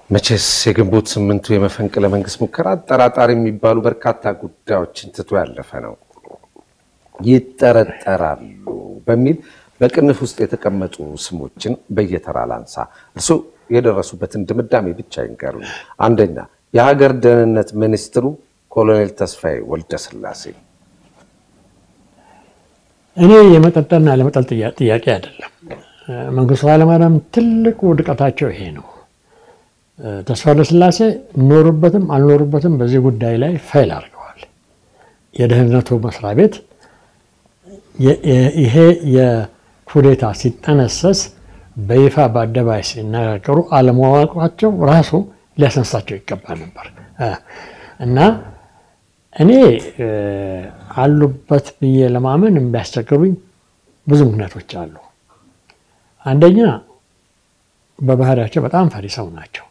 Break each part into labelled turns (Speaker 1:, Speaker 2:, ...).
Speaker 1: መቼስ የግንቦት ስምንቱ የመፈንቅለ መንግስት ሙከራ አጠራጣሪ የሚባሉ በርካታ ጉዳዮችን ትቶ ያለፈ ነው። ይጠረጠራሉ በሚል በቅንፍ ውስጥ የተቀመጡ ስሞችን በየተራ ላንሳ። እርስዎ የደረሱበትን ድምዳሜ ብቻ ይንገሩ። አንደኛ የሀገር ደህንነት ሚኒስትሩ ኮሎኔል ተስፋዬ ወልደ ስላሴ።
Speaker 2: እኔ የመጠጠልና ለመጠል ጥያቄ አይደለም። መንግስቱ ኃይለማርያም ትልቁ ውድቀታቸው ይሄ ነው። ተስፋ ወልደስላሴ ኖሩበትም አልኖሩበትም በዚህ ጉዳይ ላይ ፋይል አድርገዋል። የደህንነቱ መስሪያ ቤት ይሄ የኩዴታ ሲጠነሰስ በይፋ በአደባባይ ሲነጋገሩ አለማወቃቸው ራሱ ሊያስነሳቸው ይገባ ነበር እና እኔ አሉበት ብዬ ለማመን የሚያስቸግሩኝ ብዙ ምክንያቶች አሉ። አንደኛ በባህሪያቸው በጣም ፈሪ ሰው ናቸው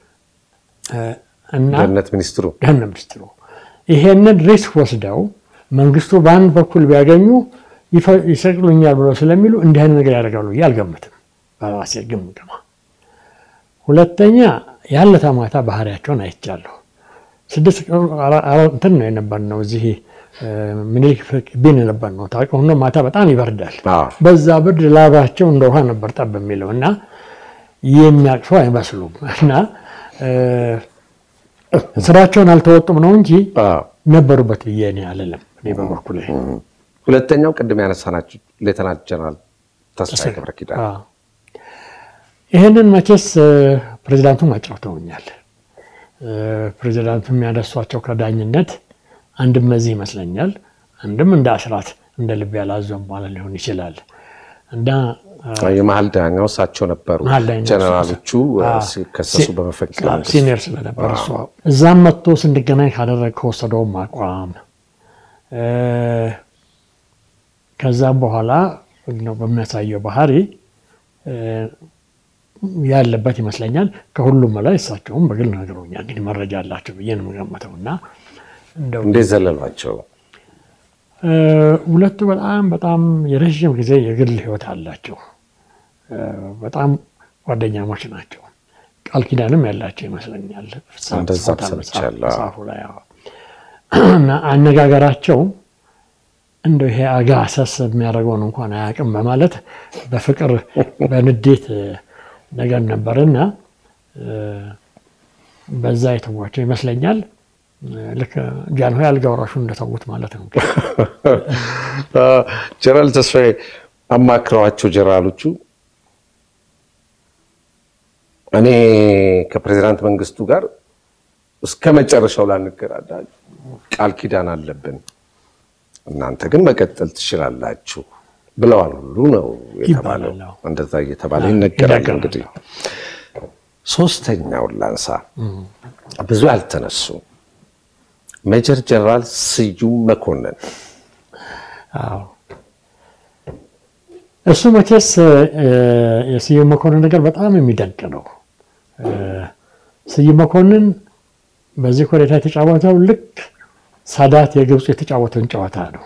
Speaker 2: እና
Speaker 1: ደህንነት ሚኒስትሩ
Speaker 2: ደህንነት ሚኒስትሩ ይሄንን ሪስክ ወስደው መንግስቱ በአንድ በኩል ቢያገኙ ይሰቅሉኛል ብለው ስለሚሉ እንዲህ አይነት ነገር ያደርጋሉ ብዬ አልገምትም። በራሴ ግምገማ። ሁለተኛ ያለታ ማታ ባህሪያቸውን አይቻለሁ። ስድስት እንትን ነው የነበርነው እዚህ ምኒልክ ቢን የነበር ነው ታውቀው ነው። ማታ በጣም ይበርዳል። በዛ ብርድ ላባቸው እንደ ውሃ ነበር ጠብ የሚለው እና የሚያቅፉ አይመስሉም እና ስራቸውን አልተወጡም ነው እንጂ ነበሩበት ብዬ እኔ አልልም። እኔ በበኩሌ
Speaker 1: ሁለተኛው ቅድም ያነሳናቸው ሌተናንት ጀነራል ተስፋዬ ገብረ ኪዳን
Speaker 2: ይህንን መቼስ ፕሬዚዳንቱም አጫውተውኛል። ፕሬዚዳንቱ የሚያነሷቸው ከዳኝነት አንድም ለዚህ ይመስለኛል፣ አንድም እንደ አስራት እንደ ልብ ያላዘም ማለት ሊሆን ይችላል እና
Speaker 1: የመሀል ዳኛው እሳቸው ነበሩ። ጀነራሎቹ ሲከሰሱ በመፈንቅለ መንግስት
Speaker 2: ሲኒየር ስለነበር እሷ እዛም መጥቶ ስንገናኝ ካደረግ ከወሰደውም አቋም ከዛም በኋላ በሚያሳየው ባህሪ ያለበት ይመስለኛል። ከሁሉም በላይ እሳቸውም በግል ነግረውኛል። እንግዲህ መረጃ አላቸው ብዬ ነው የምገምተው እና
Speaker 1: እንዴት ዘለሏቸው?
Speaker 2: ሁለቱ በጣም በጣም የረዥም ጊዜ የግል ህይወት አላቸው። በጣም ጓደኛሞች ናቸው። ቃል ኪዳንም ያላቸው ይመስለኛል
Speaker 1: እንደዛ ሰምቻለሁ።
Speaker 2: መጽሐፉ ላይ እና አነጋገራቸው እንደው ይሄ አጋሰስ የሚያደርገውን እንኳን አያውቅም በማለት በፍቅር በንዴት ነገር ነበርና በዛ የተዋቸው ይመስለኛል። ልክ ጃንሆይ አልጋ ወራሹ እንደተዉት ማለት ነው።
Speaker 1: ጀነራል ተስፋዬ አማክረዋቸው ጀነራሎቹ እኔ ከፕሬዚዳንት መንግስቱ ጋር እስከ መጨረሻው ላንገዳዳ ቃል ኪዳን አለብን፣ እናንተ ግን መቀጠል ትችላላችሁ ብለዋል ሁሉ ነው የተባለው። እንደዛ እየተባለ ይነገራል። እንግዲህ ሶስተኛውን ላንሳ፣ ብዙ ያልተነሱ ሜጀር ጀነራል ስዩም መኮንን
Speaker 2: እሱ መቼስ የስዩም መኮንን ነገር በጣም የሚደንቅ ነው። ስዩም መኮንን በዚህ ኮሌታ የተጫወተው ልክ ሳዳት የግብፁ የተጫወተውን ጨዋታ ነው።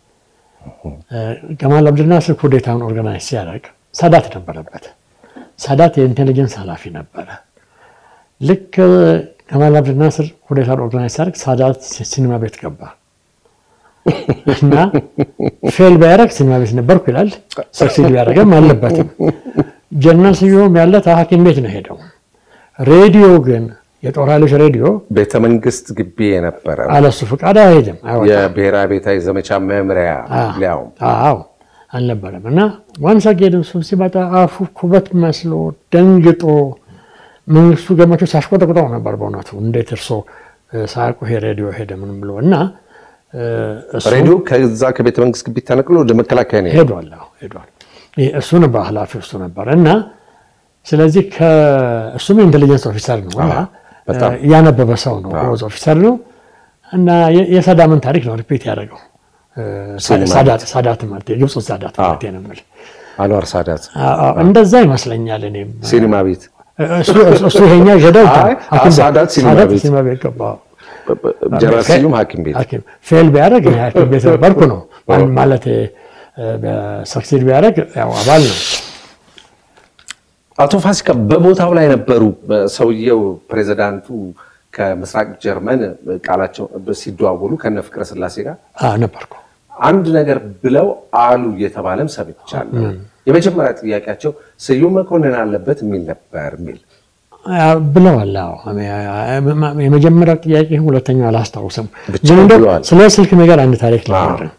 Speaker 2: ገማል አብድልናስር ኩዴታውን ኦርጋናይዝ ሲያደርግ ሳዳት ነበረበት። ሳዳት የኢንቴሊጀንስ ኃላፊ ነበረ። ልክ ገማል አብድልናስር ኩዴታውን ኦርጋናይዝ ሲያደርግ ሳዳት ሲኒማ ቤት ገባ እና ፌል ቢያደርግ ሲኒማ ቤት ነበርኩ ይላል። ሰክሲድ ቢያደርግም አለበትም። ጀነራል ስዩም ያለ ሐኪም ቤት ነው ሄደው። ሬዲዮ ግን የጦር ኃይሎች ሬዲዮ
Speaker 1: ቤተ መንግስት ግቢ የነበረ
Speaker 2: አለሱ ፍቃድ አይሄድም፣
Speaker 1: የብሔራዊ ቤታዊ ዘመቻ መምሪያ ሊያውም
Speaker 2: አዎ አልነበረም። እና ዋንሳ ጌድም እሱ ሲመጣ አፉ ኩበት መስሎ ደንግጦ መንግስቱ ገመቹ ሲያሽቆጠቁጠው ነበር። በእውነቱ እንዴት እርሶ ሳያውቁ ይሄ ሬዲዮ ሄደ ምንም ብሎ እና
Speaker 1: ሬዲዮ ከዛ ከቤተ መንግስት ግቢ ተነቅሎ ወደ መከላከያ ነው
Speaker 2: ሄዷል ሄዷል። እሱ ነበር ኃላፊ እሱ ነበር እና ስለዚህ እሱም ኢንቴሊጀንስ ኦፊሰር ነው እና ያነበበ ሰው ነው ሮዝ ኦፊሰር ነው እና የሳዳምን ታሪክ ነው ሪፒት ያደረገው። ሳዳት ማለት የግብፁ ሳዳት ማለት ነው የምልህ
Speaker 1: አንዋር ሳዳት
Speaker 2: እንደዛ ይመስለኛል። እኔም
Speaker 1: ሲኒማ ቤት
Speaker 2: እሱ ይሄኛ ሄደው
Speaker 1: ሳዳት ሲኒማ ቤት
Speaker 2: ሲኒማ ቤት ገባ።
Speaker 1: ጀነራል ስዩም ሐኪም ቤት
Speaker 2: ፌል ቢያደርግ ሐኪም ቤት ነበርኩ ነው ማለት ሰክሲድ ቢያደርግ ያው አባል ነው።
Speaker 1: አቶ ፋሲካ በቦታው ላይ ነበሩ። ሰውየው ፕሬዚዳንቱ ከምስራቅ ጀርመን ቃላቸው ሲደዋወሉ ከነ ፍቅረ ስላሴ ጋር
Speaker 2: አዎ፣ ነበርኩ።
Speaker 1: አንድ ነገር ብለው አሉ እየተባለም ሰምቻለሁ። የመጀመሪያ ጥያቄያቸው ስዩም መኮንን አለበት የሚል ነበር የሚል
Speaker 2: አዎ፣ ብለዋል። አዎ፣ የመጀመሪያው ጥያቄ ሁለተኛው አላስታውስም።
Speaker 1: ብቻ
Speaker 2: ግን እንደው
Speaker 1: ብለዋል።
Speaker 2: ስለ ስልክ ነገር አንድ ታሪክ ልንገርህ።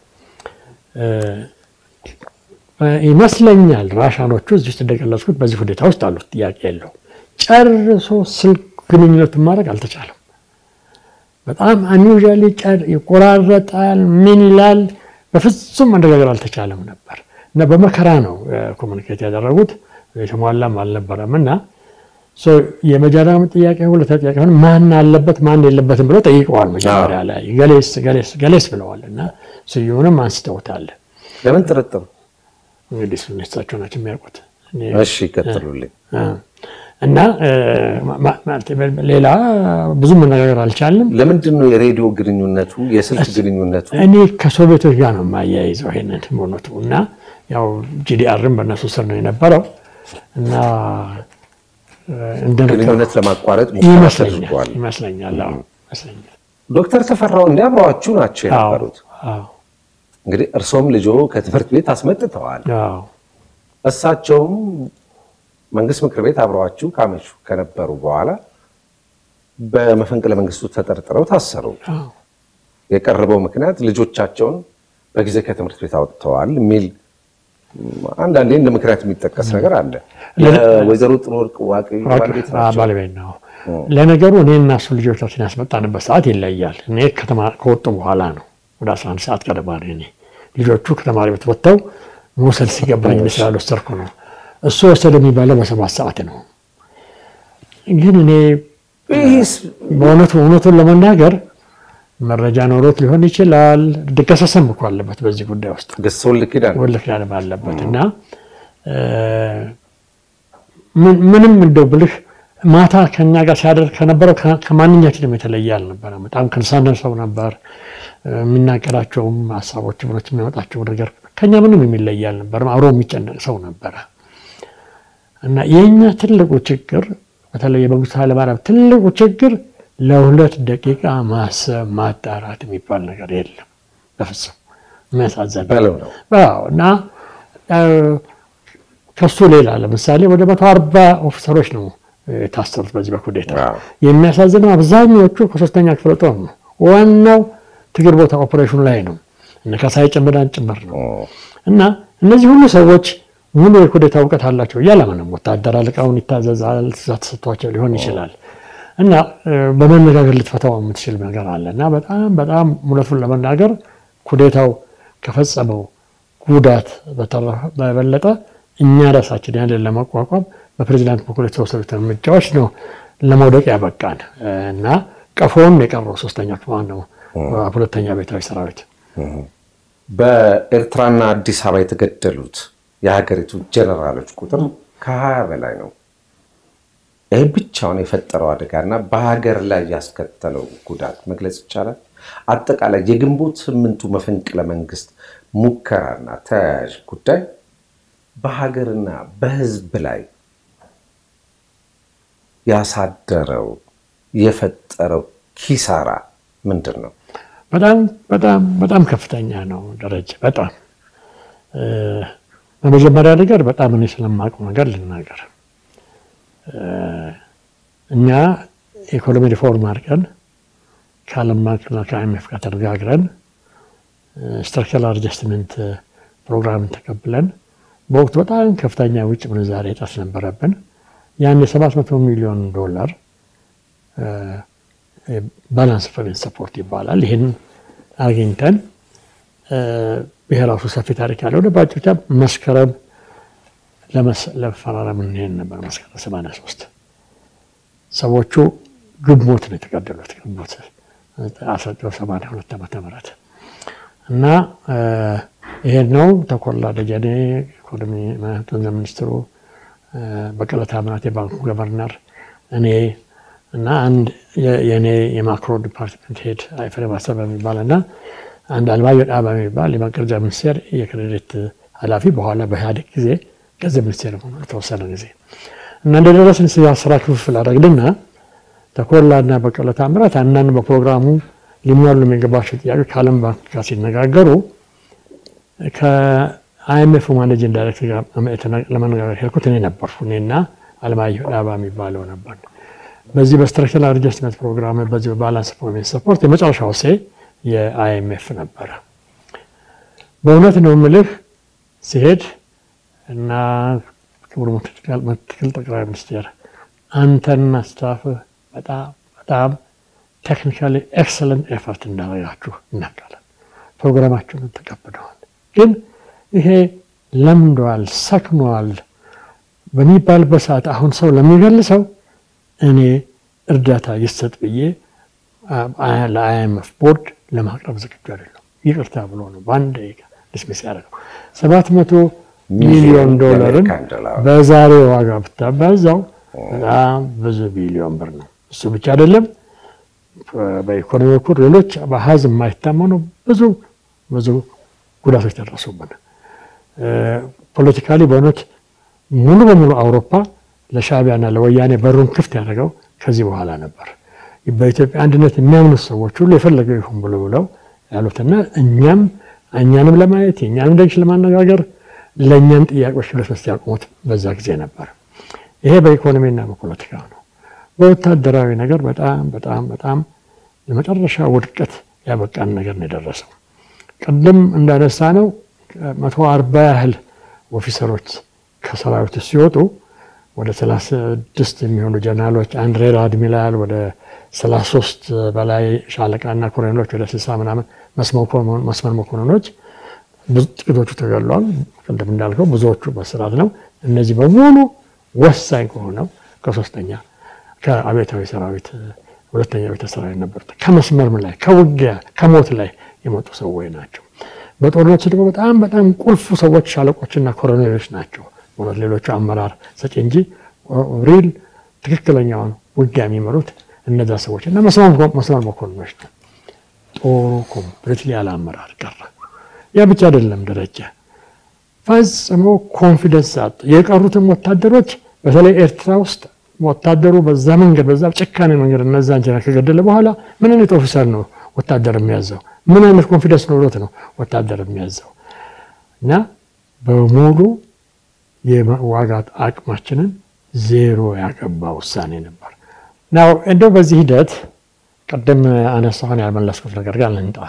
Speaker 2: ይመስለኛል ራሻኖቹ እዚህ ውስጥ እንደገለጽኩት በዚህ ሁኔታ ውስጥ አሉት፣ ጥያቄ የለው። ጨርሶ ስልክ ግንኙነቱን ማድረግ አልተቻለም። በጣም አኒውዣሊ ይቆራረጣል፣ ምን ይላል፣ በፍጹም መነጋገር አልተቻለም ነበር እና በመከራ ነው ኮሚኒኬት ያደረጉት። የተሟላም አልነበረም እና ሶ የመጀመሪያው ጥያቄ ሁለተኛ ጥያቄ ሆነ ማን አለበት ማን የለበትም ብለው ጠይቀዋል። መጀመሪያ ላይ ገሌስ ገሌስ ገሌስ ብለዋል እና ስዩንም አንስተውታል።
Speaker 1: ለምን ጥርጥር?
Speaker 2: እንግዲህ እሱን እሳቸው ናቸው የሚያውቁት። እኔ-
Speaker 1: እሺ ይቀጥሉልኝ።
Speaker 2: አ፣ እና እ፣ ማ- ማለት ሌላ ብዙ መነጋገር አልቻልንም።
Speaker 1: ለምንድን ነው የሬዲዮ ግንኙነቱ የስልክ ግንኙነቱ
Speaker 2: እኔ ከሶቪየቶች ጋር ነው የማያይዘው ይሄንን በእውነቱ እና ያው ጂዲአርም በእነሱ ስር ነው የነበረው እና እ፣ እንደነገርኩህ
Speaker 1: ግንኙነት ለማቋረጥ ሙከራ
Speaker 2: ይመስለኛል
Speaker 1: ተደርጓል።
Speaker 2: ይመስለኛል አዎ፣ ይመስለኛል።
Speaker 1: ዶክተር ተፈራው እንዲ አብረዋችሁ ናቸው
Speaker 2: አዎ፣
Speaker 1: የነበሩት።
Speaker 2: አዎ፣
Speaker 1: እንግዲህ እርሶም ልጆ ከትምህርት ቤት አስመጥተዋል።
Speaker 2: አዎ።
Speaker 1: እሳቸውም መንግስት ምክር ቤት አብረዋችሁ ካመሹ ከነበሩ በኋላ በመፈንቅለ መንግስቱ ተጠርጥረው ታሰሩ።
Speaker 2: አዎ።
Speaker 1: የቀረበው ምክንያት ልጆቻቸውን በጊዜ ከትምህርት ቤት አውጥተዋል የሚል አንዳንዴ እንደ ምክንያት የሚጠቀስ ነገር አለ። የወይዘሮ ጥሩ ወርቅ ዋቂ ባለቤት ናቸው።
Speaker 2: ባለቤት ነው። ለነገሩ እኔ እና እሱ ልጆቻችን ያስመጣንበት ሰዓት ይለያል። እኔ ከተማ ከወጡ በኋላ ነው ወደ 11 ሰዓት ቀደማ ነው። እኔ ልጆቹ ከተማሪ ቤት ወጥተው መውሰድ ሲገባኝ እኔ ስላልወሰድኩ ነው። እሱ ወሰደ የሚባለው በሰባት ሰዓት ነው። ግን እኔ
Speaker 1: ይህስ
Speaker 2: በእውነቱ እውነቱን ለመናገር መረጃ ኖሮት ሊሆን ይችላል። ድገሰሰም እኮ አለበት በዚህ ጉዳይ ውስጥ
Speaker 1: ገሰውን ልክዳን
Speaker 2: ወልክ ያለም አለበት እና እ፣ ምን- ምንም እንደው ብልህ ማታ ከኛ ጋር ሲያደርግ ከነበረው ከ- ከማንኛችንም የተለየ አልነበረም። በጣም ከንሳነ ሰው ነበር። እ፣ የሚናገራቸውም ሀሳቦች ብሎች የሚያመጣቸው ነገር ከኛ ምንም የሚለየ አልነበረም። አብሮ የሚጨነቅ ሰው ነበረ እና የእኛ ትልቁ ችግር በተለይ የመንግስቱ ኃይለማርያም ትልቁ ችግር ለሁለት ደቂቃ ማሰብ ማጣራት የሚባል ነገር የለም በፍጹም የሚያሳዘን ነው።
Speaker 1: በለው ነው።
Speaker 2: አዎ እና እ፣ ከሱ ሌላ ለምሳሌ ወደ መቶ አርባ ኦፊሰሮች ነው እ፣ የታሰሩት በዚህ በኩዴታ።
Speaker 1: አዎ።
Speaker 2: የሚያሳዝነው አብዛኛዎቹ ከሶስተኛ ክፍለ ጦር ነው። ዋናው ትግል ቦታ ኦፕሬሽኑ ላይ ነው። እነ ካሳዬ ጨምዳን ጭምር ነው። እና እነዚህ ሁሉ ሰዎች ሙሉ የኩዴታ እውቀት አላቸው እያለምንም ወታደር አለቃውን ይታዘዛል፣ ትእዛዝ ተሰጥቷቸው ሊሆን ይችላል እና እ፣ በመነጋገር ልትፈታው የምትችል ነገር አለ እና በጣም በጣም እውነቱን ለመናገር ኩዴታው ከፈጸመው ጉዳት በተረፈ በበለጠ እኛ ራሳችን ያንን ለመቋቋም በፕሬዚዳንት በኩል የተወሰዱት እርምጃዎች ነው ለመውደቅ ያበቃን እ፣ እና ቀፎን የቀረው ሶስተኛ ክፍል ነው ሁለተኛ ቤታዊ ሰራዊት
Speaker 1: በኤርትራና አዲስ አበባ የተገደሉት የሀገሪቱ ጀነራሎች ቁጥር ከሀያ በላይ ነው። ይህ ብቻውን የፈጠረው አደጋና በሀገር ላይ ያስከተለው ጉዳት መግለጽ ይቻላል። አጠቃላይ የግንቦት ስምንቱ መፈንቅለ መንግስት ሙከራና ተያያዥ ጉዳይ በሀገርና በሕዝብ ላይ ያሳደረው የፈጠረው ኪሳራ ምንድን ነው?
Speaker 2: በጣም በጣም በጣም ከፍተኛ ነው ደረጃ። በጣም እ፣ በመጀመሪያ ነገር በጣም እኔ ስለማውቀው ነገር ልናገር። እ፣ እኛ ኢኮኖሚ ሪፎርም አድርገን ከዓለም ባንክና ከአይኤምኤፍ ጋር ተነጋግረን ስትራክቸራል አድጀስትመንት ፕሮግራምን ተቀብለን በወቅቱ በጣም ከፍተኛ የውጭ ምንዛሬ እጥረት ነበረብን። ያን የ700 ሚሊዮን ዶላር ባላንስ ፔመንት ሰፖርት ይባላል። ይህን አግኝተን ይሄ ራሱ ሰፊ ታሪክ ያለው ወደ ባጭቻ መስከረም ለመፈራረም እንሄድ ነበር። መስከረም 83 ሰዎቹ ግንቦት ነው የተገደሉት። ግንቦት 1982 ዓመተ ምህረት እና ይሄን ነው ተኮላ ደጀኔ ኢኮኖሚ ገንዘብ ሚኒስትሩ፣ በቀለ ታምራት የባንኩ ገቨርነር፣ እኔ እና አንድ የእኔ የማክሮ ዲፓርትመንት ሄድ አይፈሬ ማሰብ በሚባል እና አንድ አልማዮ ዳባ በሚባል የማቀረጃ ሚኒስቴር የክሬዲት ኃላፊ በኋላ በኢህአዴግ ጊዜ ገንዘብ ሚኒስቴር ሆኖ የተወሰነ ጊዜ እና እንደደረስን ስራ ክፍፍል አደረግንና ተኮላና በቀለ ታምራት አንዳንድ በፕሮግራሙ ሊሟሉ የሚገባቸው ጥያቄዎች ከዓለም ባንክ ጋር ሲነጋገሩ ከአይኤምኤፍ ማኔጂንግ ዳይሬክተር ጋር ለመነጋገር ሄድኩት እኔ ነበርኩ። እኔና አለማየሁ ዳባ የሚባለው ነበር። በዚህ በስትራክቸራል አድጀስትመንት ፕሮግራም በዚህ በባላንስ ፕሮቪንስ ሰፖርት የመጨረሻው ሴ የአይኤምኤፍ ነበረ። በእውነት ነው የምልህ ሲሄድ እና ክቡር ምክትል ጠቅላይ ሚኒስቴር አንተና ስታፍህ በጣም በጣም ቴክኒካሊ ኤክሰለንት ኤፈርት እንዳደረጋችሁ እናውቃለን። ፕሮግራማችሁን ተቀብለዋል። ግን ይሄ ለምደዋል፣ ሰክኗል በሚባልበት ሰዓት አሁን ሰው ለሚገልሰው እኔ እርዳታ ይሰጥ ብዬ ለአይኤምኤፍ ቦርድ ለማቅረብ ዝግጁ አይደለም። ይቅርታ ብሎ ነው በአንድ ደቂቃ ዲስሚስ ያደረገው። ሰባት መቶ ሚሊዮን ዶላርን በዛሬ ዋጋ ብታባዛው በጣም ብዙ ቢሊዮን ብር ነው። እሱ ብቻ አይደለም። በኢኮኖሚ በኩል ሌሎች በአሃዝ የማይታመኑ ብዙ ብዙ ጉዳቶች ደረሱብን። ፖለቲካሊ በእውነት ሙሉ በሙሉ አውሮፓ ለሻዕቢያና ለወያኔ በሩን ክፍት ያደረገው ከዚህ በኋላ ነበር። በኢትዮጵያ አንድነት የሚያምኑት ሰዎች ሁሉ የፈለገው ይሁን ብሎ ብለው ያሉትና እኛም እኛንም ለማየት የእኛንም ደግሽ ለማነጋገር ለእኛም ጥያቄዎች ለሶስት ያቆሙት በዛ ጊዜ ነበር። ይሄ በኢኮኖሚና በፖለቲካ ነው። በወታደራዊ ነገር በጣም በጣም በጣም ለመጨረሻ ውድቀት ያበቃን ነገር ነው የደረሰው። ቅድም እንዳነሳ ነው መቶ አርባ ያህል ኦፊሰሮች ከሰራዊቱ ሲወጡ ወደ 36 የሚሆኑ ጀነራሎች፣ አንድ ሬር አድሚራል፣ ወደ 33 በላይ ሻለቃና ኮሎኔሎች፣ ወደ 60 ምናምን መስመር መኮንኖች ጥቂቶቹ ተገድለዋል። ቅድም እንዳልከው ብዙዎቹ በስርዓት ነው። እነዚህ በሙሉ ወሳኝ ከሆነው ከሶስተኛ ከአብዮታዊ ሰራዊት ሁለተኛ ቤተ ሰራዊት ነበሩት። ከመስመርም ላይ ከውጊያ ከሞት ላይ የመጡ ሰዎች ናቸው። በጦርነት ደግሞ በጣም በጣም ቁልፉ ሰዎች ሻለቆችና ኮሎኔሎች ናቸው። እውነት ሌሎቹ አመራር ሰጪ እንጂ ሪል ትክክለኛውን ውጊያ የሚመሩት እነዛ ሰዎች እና መስመር መኮንኖች ነው። ጦሩ ኮምፕሊትሊ ያለ አመራር ቀረ። ያ ብቻ አይደለም ደረጃ ፈጽሞ ኮንፊደንስ አጡ። የቀሩትም ወታደሮች በተለይ ኤርትራ ውስጥ ወታደሩ በዛ መንገድ በዛ ጭካኔ መንገድ እነዛን ጀነራል ከገደለ በኋላ ምን አይነት ኦፊሰር ነው ወታደር የሚያዘው? ምን አይነት ኮንፊደንስ ኖሮት ነው ወታደር የሚያዘው? እና በሙሉ የመዋጋት አቅማችንን ዜሮ ያገባ ውሳኔ ነበር። ናው እንደው በዚህ ሂደት ቅድም አነሳሁን ያልመለስኩት ነገር ጋር ልንጣ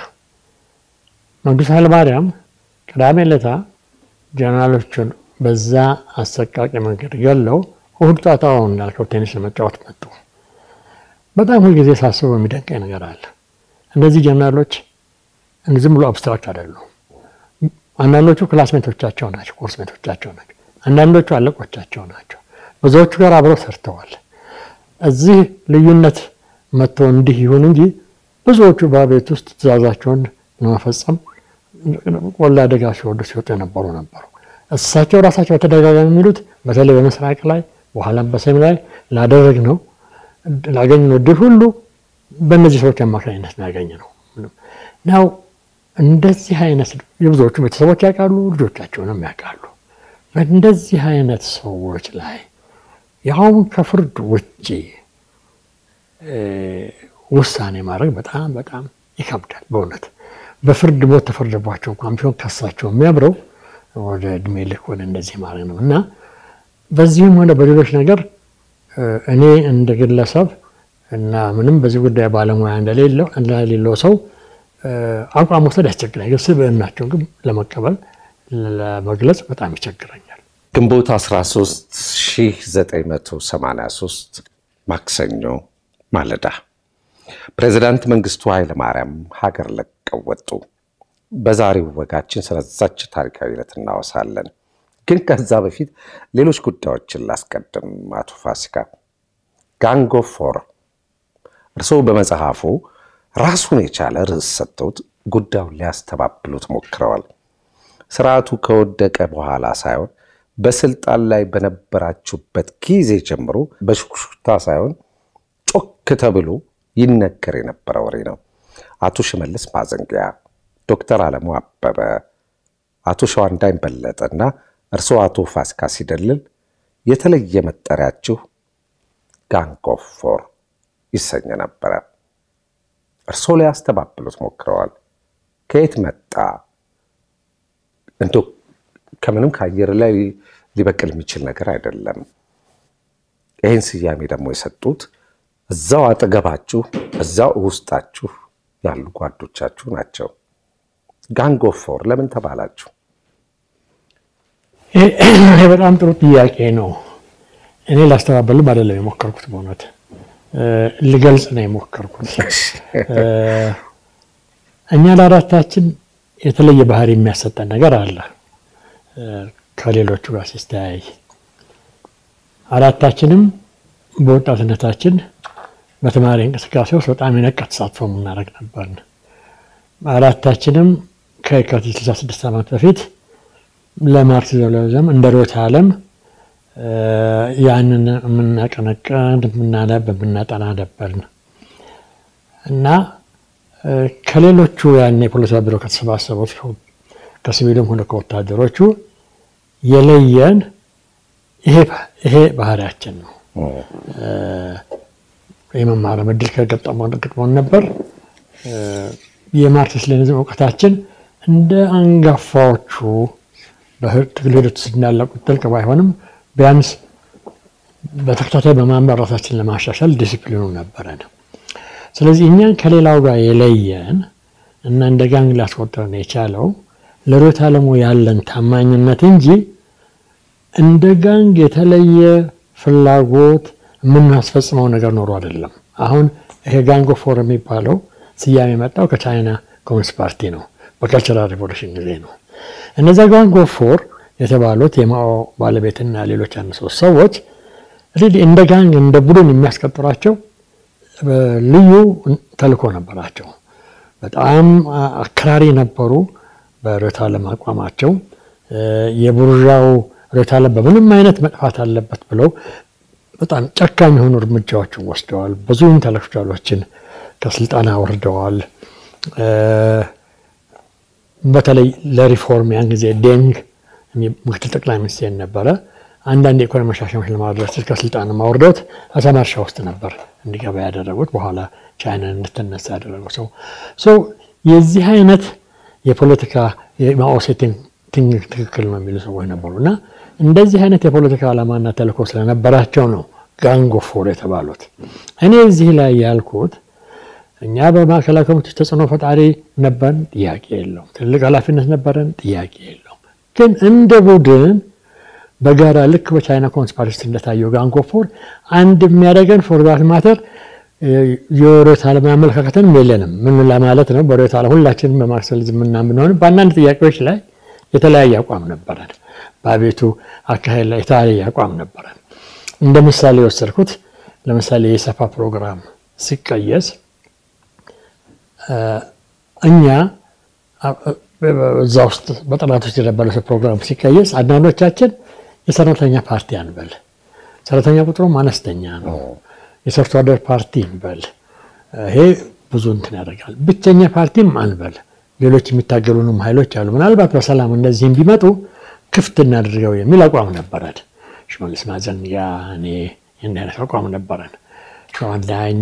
Speaker 2: መንግስቱ ኃይለማርያም ቅዳሜ ዕለታ ጀነራሎቹን በዛ አሰቃቂ መንገድ ገለው እሑድ ጣጣውን እንዳልከው ቴኒስ ለመጫወት መጡ። በጣም ሁልጊዜ ሳስበው የሚደንቀኝ ነገር አለ። እነዚህ ጀነራሎች ዝም ብሎ አብስትራክት አይደሉም። አንዳንዶቹ ክላስሜቶቻቸው ናቸው፣ ኮርስሜቶቻቸው ናቸው። አንዳንዶቹ አለቆቻቸው ናቸው። ብዙዎቹ ጋር አብረው ሰርተዋል። እዚህ ልዩነት መጥቶ እንዲህ ይሁን እንጂ ብዙዎቹ በቤት ውስጥ ትእዛዛቸውን ለመፈጸም ቆላ አደጋ ሲወዱ ሲወጡ የነበሩ ነበሩ። እሳቸው ራሳቸው በተደጋጋሚ የሚሉት በተለይ በምስራቅ ላይ በኋላም በሰሜን ላይ ላደረግ ነው ላገኘነው ድል ሁሉ በእነዚህ ሰዎች አማካኝነት ነው ያገኘነው። ናው እንደዚህ አይነት የብዙዎቹ ቤተሰቦች ያውቃሉ፣ ልጆቻቸውንም ያውቃሉ። በእንደዚህ አይነት ሰዎች ላይ ያውም ከፍርድ ውጭ ውሳኔ ማድረግ በጣም በጣም ይከብዳል በእውነት በፍርድ ሞት ተፈርደባቸው እንኳን ቢሆን ከሳቸው የሚያብረው ወደ እድሜ ልክ ወደ እንደዚህ ማድረግ ነው እና በዚህም ሆነ በሌሎች ነገር እኔ እንደ ግለሰብ እና ምንም በዚህ ጉዳይ ባለሙያ እንደሌለው ሰው አቋም መውሰድ ያስቸግራል። ግን ስብዕናቸውን ግን ለመቀበል ለመግለጽ በጣም ይቸግረኛል።
Speaker 1: ግንቦት 13 1983 ማክሰኞ ማለዳ ፕሬዚዳንት መንግስቱ ኃይለማርያም ሀገር ለቀው ወጡ። በዛሬው ወጋችን ስለዛች ታሪካዊ ዕለት እናወሳለን። ግን ከዛ በፊት ሌሎች ጉዳዮችን ላስቀድም። አቶ ፋሲካ ጋንግ ኦፍ ፎር እርስዎ በመጽሐፉ ራሱን የቻለ ርዕስ ሰጥተውት ጉዳዩን ሊያስተባብሉት ሞክረዋል። ስርዓቱ ከወደቀ በኋላ ሳይሆን በስልጣን ላይ በነበራችሁበት ጊዜ ጀምሮ በሹክሹክታ ሳይሆን ጮክ ተብሎ ይነገር የነበረ ወሬ ነው። አቶ ሽመልስ ማዘንጊያ፣ ዶክተር አለሙ አበበ፣ አቶ ሸዋንዳኝ በለጠ እና እርስዎ አቶ ፋሲካ ሲደልል የተለየ መጠሪያችሁ ጋንግ ኦፍ ፎር ይሰኝ ነበረ። እርስዎ ሊያስተባብሉት ሞክረዋል። ከየት መጣ? እንደው ከምንም ከአየር ላይ ሊበቅል የሚችል ነገር አይደለም። ይህን ስያሜ ደግሞ የሰጡት እዛው አጠገባችሁ እዛው ውስጣችሁ ያሉ ጓዶቻችሁ ናቸው። ጋንግ ኦፍ ፎር ለምን ተባላችሁ?
Speaker 2: ይሄ በጣም ጥሩ ጥያቄ ነው። እኔ ላስተባበልም አይደለም የሞከርኩት፣ በእውነት ልገልጽ ነው የሞከርኩት። እኛ ለአራታችን የተለየ ባህሪ የሚያሰጠን ነገር አለ ከሌሎቹ ጋር ሲስተያይ። አራታችንም በወጣትነታችን በተማሪ እንቅስቃሴ ውስጥ በጣም የነቃ ተሳትፎ የምናደርግ ነበርን። አራታችንም ከየካቲት 66 ዓመት በፊት ለማርክሲዝም ሌኒኒዝም እንደ ርዕዮተ ዓለም ያንን የምናቀነቅን የምናነብ የምናጠና ነበርን እና ከሌሎቹ ያን የፖለቲካ ቢሮ ከተሰባሰቡት ከሲቪልም ሆነ ከወታደሮቹ የለየን ይሄ ባህሪያችን ነው። የመማር እድል ከገጠመን ገጥሞን ነበር። የማርክሲስት ሌኒኒዝም እውቀታችን እንደ አንጋፋዎቹ በትግል ሂደት ውስጥ እንዳለቁት ጥልቅ ባይሆንም ቢያንስ በተከታታይ በማንበብ ራሳችን ለማሻሻል ዲሲፕሊኑ ነበረን። ስለዚህ እኛን ከሌላው ጋር የለየን እና እንደ ጋንግ ሊያስቆጥረን የቻለው ለርዕዮተ ዓለሙ ያለን ታማኝነት እንጂ እንደ ጋንግ የተለየ ፍላጎት የምናስፈጽመው ነገር ኖሮ አይደለም። አሁን ይሄ ጋንግ ኦፍ ፎር የሚባለው ስያሜ የመጣው ከቻይና ኮሚኒስት ፓርቲ ነው። በካልቸራል ሪቮሉሽን ጊዜ ነው። እነዚያ ጋንግ ኦፍ ፎር የተባሉት የማኦ ባለቤትና ሌሎች አንድ ሶስት ሰዎች እንደ ጋንግ እንደ ቡድን የሚያስቀጥሯቸው ልዩ ተልእኮ ነበራቸው። በጣም አክራሪ ነበሩ በርዕዮተ ዓለም አቋማቸው። የቡርዣው ርዕዮተ ዓለም በምንም አይነት መጥፋት አለበት ብለው በጣም ጨካኝ የሆኑ እርምጃዎችን ወስደዋል። ብዙ ኢንተሌክቹዋሎችን ከስልጣን አወርደዋል። በተለይ ለሪፎርም ያን ጊዜ ዴንግ ምክትል ጠቅላይ ሚኒስቴር ነበረ። አንዳንድ የኢኮኖሚ መሻሻያዎች ለማድረስ ከስልጣን ማውርደውት አሳማ እርሻ ውስጥ ነበር እንዲገባ ያደረጉት። በኋላ ቻይናን እንድትነሳ ያደረገው ሰው ሰው የዚህ አይነት የፖለቲካ የማኦ ሴቲንግ ትክክል ነው የሚሉ ሰዎች ነበሩ እና እንደዚህ አይነት የፖለቲካ ዓላማና ተልእኮ ስለነበራቸው ነው ጋንግ ኦፍ ፎር የተባሉት። እኔ እዚህ ላይ ያልኩት እኛ በማዕከላዊ ኮሚቴ ተጽዕኖ ፈጣሪ ነበርን፣ ጥያቄ የለውም። ትልቅ ኃላፊነት ነበረን፣ ጥያቄ የለውም። ግን እንደ ቡድን በጋራ ልክ በቻይና ኮሚኒስት ፓርቲ እንደታየው ጋንግ ኦፍ ፎር አንድ የሚያደርገን ፎርጋት ማተር የርዕዮተ ዓለም አመለካከትንም የለንም። ምን ለማለት ነው? በርዕዮተ ዓለም ሁላችንም በማርክሲዝም ምናምን ብንሆንም በአንዳንድ ጥያቄዎች ላይ የተለያየ አቋም ነበረን። በአቤቱ አካሄድ ላይ የተለያየ አቋም ነበረን። እንደ ምሳሌ የወሰድኩት ለምሳሌ የሰፋ ፕሮግራም ሲቀየስ እኛ እዛ ውስጥ በጥናት ውስጥ የነበረ ፕሮግራም ሲቀየስ አንዳንዶቻችን የሰራተኛ ፓርቲ አንበል፣ ሰራተኛ ቁጥሩም አነስተኛ ነው፣ የሰርቶ አደር ፓርቲ እንበል፣ ይሄ ብዙ እንትን ያደርጋል። ብቸኛ ፓርቲም አንበል፣ ሌሎች የሚታገሉንም ኃይሎች አሉ፣ ምናልባት በሰላም እነዚህም ቢመጡ ክፍት እናድርገው የሚል አቋም ነበረን። ሽመልስ ማዘንጋ፣ እኔ እንዲህ አይነት አቋም ነበረን። ሸዋንዳኝ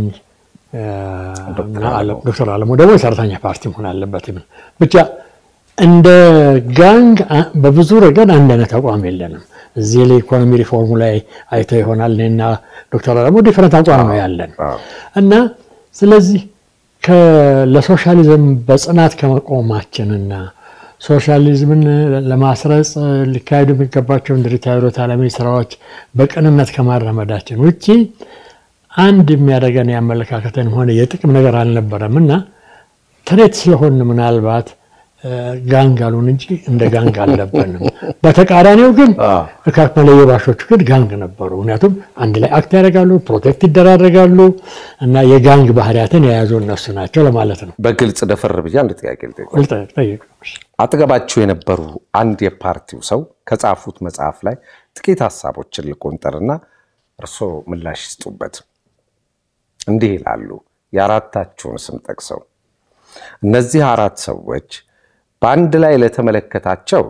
Speaker 2: ዶክተር አለሙ ደግሞ የሰራተኛ ፓርቲ መሆን አለበት። ብቻ እንደ ጋንግ በብዙ ረገድ አንድ አይነት አቋም የለንም። እዚህ ላይ ኢኮኖሚ ሪፎርሙ ላይ አይተው ይሆናል እኔና ዶክተር አለሙ ዲፈረንት አቋም ነው ያለን እና ስለዚህ ለሶሻሊዝም በጽናት ከመቆማችንና ሶሻሊዝምን ለማስረጽ ሊካሄዱ የሚገባቸውን ድርጅታዊ ዓለማዊ ስራዎች በቅንነት ከማራመዳችን ውጭ አንድ የሚያደርገን የአመለካከትን ሆነ የጥቅም ነገር አልነበረም እና ትሬት ስለሆን ምናልባት ጋንግ አሉን እንጂ እንደ ጋንግ አልነበርንም። በተቃራኒው ግን እካክ መለዮ ባሾቹ ግን ጋንግ ነበሩ። ምክንያቱም አንድ ላይ አክት ያደርጋሉ፣ ፕሮቴክት ይደራረጋሉ እና የጋንግ ባህሪያትን የያዙ እነሱ ናቸው ለማለት ነው።
Speaker 1: በግልጽ ደፈር ብዬ አንድ ጥያቄ ልጠይቅ። አጠገባችሁ የነበሩ አንድ የፓርቲው ሰው ከጻፉት መጽሐፍ ላይ ጥቂት ሀሳቦችን ልቆንጠርና እርስዎ ምላሽ ይስጡበት። እንዲህ ይላሉ፣ የአራታችሁን ስም ጠቅሰው እነዚህ አራት ሰዎች በአንድ ላይ ለተመለከታቸው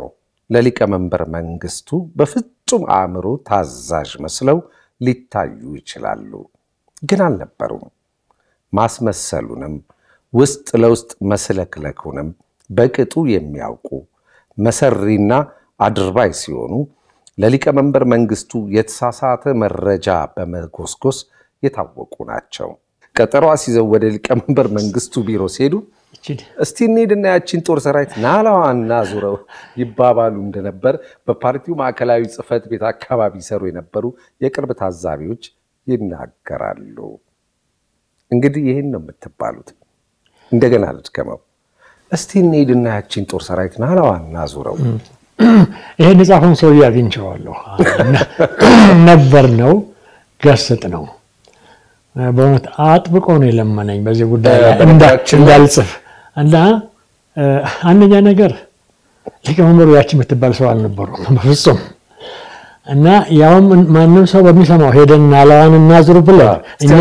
Speaker 1: ለሊቀመንበር መንግስቱ በፍጹም አእምሮ ታዛዥ መስለው ሊታዩ ይችላሉ፣ ግን አልነበሩም። ማስመሰሉንም ውስጥ ለውስጥ መስለክለኩንም በቅጡ የሚያውቁ መሰሪና አድርባይ ሲሆኑ ለሊቀመንበር መንግስቱ የተሳሳተ መረጃ በመጎስጎስ የታወቁ ናቸው። ቀጠሮ አስይዘው ወደ ሊቀመንበር መንግስቱ ቢሮ ሲሄዱ እስቲ እንሂድና ያቺን ጦር ሰራዊት ናላዋ እናዙረው ይባባሉ እንደነበር በፓርቲው ማዕከላዊ ጽሕፈት ቤት አካባቢ ይሰሩ የነበሩ የቅርብ ታዛቢዎች ይናገራሉ። እንግዲህ ይህን ነው የምትባሉት። እንደገና ልድገመው። እስቲ እንሂድና ያቺን ጦር ሰራዊት ናላዋ እናዙረው።
Speaker 2: ይሄን የጻፈውን ሰውዬ አግኝቼዋለሁ ነበር ነው ገስጥ ነው በእውነት አጥብቆ ነው የለመነኝ በዚህ ጉዳይ ላይ እንዳልጽፍ እና አንደኛ ነገር ሊቀመንበሩ ያቺ የምትባል ሰው አልነበሩም በፍጹም እና ያውም ማንም ሰው በሚሰማው ሄደን ናላዋን እናዙር ብለን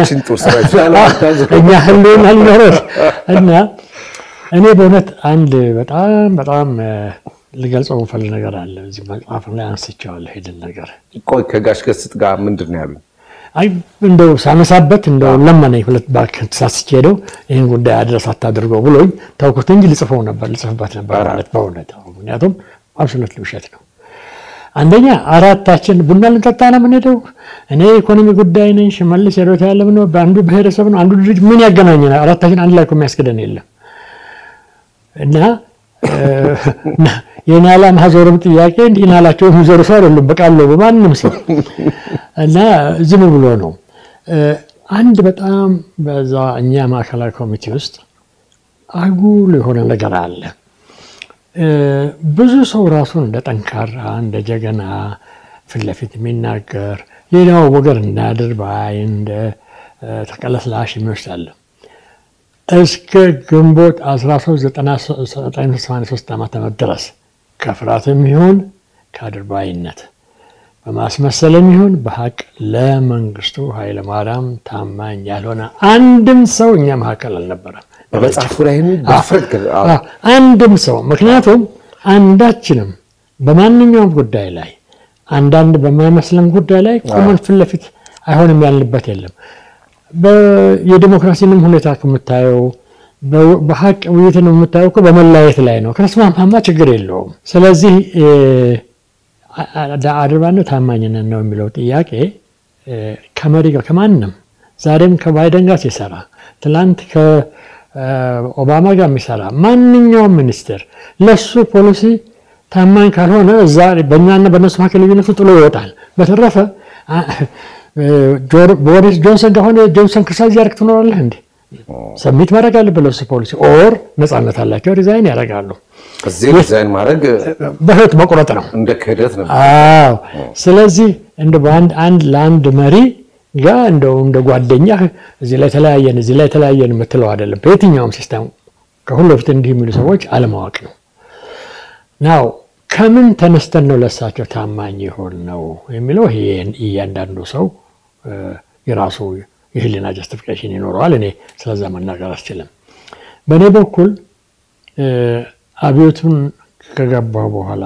Speaker 2: እኛ ህልውና ሊኖረን እና እኔ በእውነት አንድ በጣም በጣም ልገልጸው የምፈልግ ነገር አለ። እዚህ መጽሐፍ ላይ አንስቼዋለሁ። ሄድን ነገር
Speaker 1: ቆይ ከጋሽ ገስጥ ጋር ምንድን ነው ያሉኝ?
Speaker 2: አይ እንደው ሳነሳበት እንደው ለመነኝ። ሁለት እባክህ ተሳስቼ ሄደው ይህን ጉዳይ አድረስ አታድርገው ብሎኝ ተውኩት እንጂ ልጽፈው ነበር ልጽፍበት ነበር ማለት በእውነት ምክንያቱም አብሶሉት ውሸት ነው። አንደኛ አራታችን ቡና ልንጠጣ ነው የምንሄደው። እኔ የኢኮኖሚ ጉዳይ ነኝ፣ ሽመልስ ሄዶት ያለ ነው በአንዱ ብሔረሰብ ነው አንዱ ድርጅት ምን ያገናኘናል? አራታችን አንድ ላይ እኮ የሚያስገደን የለም እና የናላ ማዞርም ጥያቄ እንዲህ ናላቸው የሚዞሩ ሰው አይደሉም። በቃሉ በማንም ሰው እና ዝም ብሎ ነው። አንድ በጣም በዛ እኛ ማዕከላዊ ኮሚቴ ውስጥ አጉል የሆነ ነገር አለ። ብዙ ሰው ራሱን እንደ ጠንካራ እንደ ጀገና ፊት ለፊት የሚናገር ሌላው ወገን እንዳያድር ባይ እንደ ተቀለስላሽ የሚወስድ አለ። እስከ ግንቦት 1383 ዓ ም ድረስ ከፍርሃትም ይሁን ከአድርባይነት በማስመሰልም ይሁን በሀቅ ለመንግስቱ ኃይለማርያም ታማኝ ያልሆነ አንድም ሰው እኛ መካከል አልነበረም።
Speaker 1: በመጽሐፉ ላይ
Speaker 2: አንድም ሰው ምክንያቱም አንዳችንም በማንኛውም ጉዳይ ላይ አንዳንድ በማይመስለም ጉዳይ ላይ ቆመን ፊት ለፊት አይሆንም ያልንበት የለም። የዲሞክራሲንም ሁኔታ ከምታየው በሀቅ ውይይትን የምታየው እኮ በመለያየት ላይ ነው። ከተስማማማ ችግር የለውም። ስለዚህ አድርባነት ታማኝነት ነው የሚለው ጥያቄ ከመሪ ጋር ከማንም ዛሬም ከባይደን ጋር ሲሰራ ትላንት ከኦባማ ጋር የሚሰራ ማንኛውም ሚኒስትር ለሱ ፖሊሲ ታማኝ ካልሆነ እዛ በእኛና በእነሱ መካከል ልዩነቱ ጥሎ ይወጣል። በተረፈ ቦሪስ ጆንሰን ከሆነ ጆንሰን ክርሳዝ ያደርግ ትኖራለህ እንዴ? ሰሚት ማድረግ አለበት ለሱ ፖሊሲ ኦር ነፃነት አላቸው ሪዛይን ያደርጋሉ።
Speaker 1: እዚህ ዲዛይን ማድረግ
Speaker 2: በህይወት መቁረጥ ነው።
Speaker 1: እንደ ክህደት ነው።
Speaker 2: አዎ። ስለዚህ እንደ በአንድ አንድ ለአንድ መሪ ጋር እንደው እንደ ጓደኛ እዚህ ላይ ተለያየን እዚህ ላይ ተለያየን የምትለው አይደለም። በየትኛውም ሲስተም ከሁሉ በፊት እንዲህ የሚሉ ሰዎች አለማወቅ ነው። ናው ከምን ተነስተን ነው ለሳቸው ታማኝ የሆን ነው የሚለው ይሄ እያንዳንዱ ሰው የራሱ የህሊና ጀስቲፊኬሽን ይኖረዋል። እኔ ስለዛ መናገር አልችልም። በእኔ በኩል አብዮቱን ከገባሁ በኋላ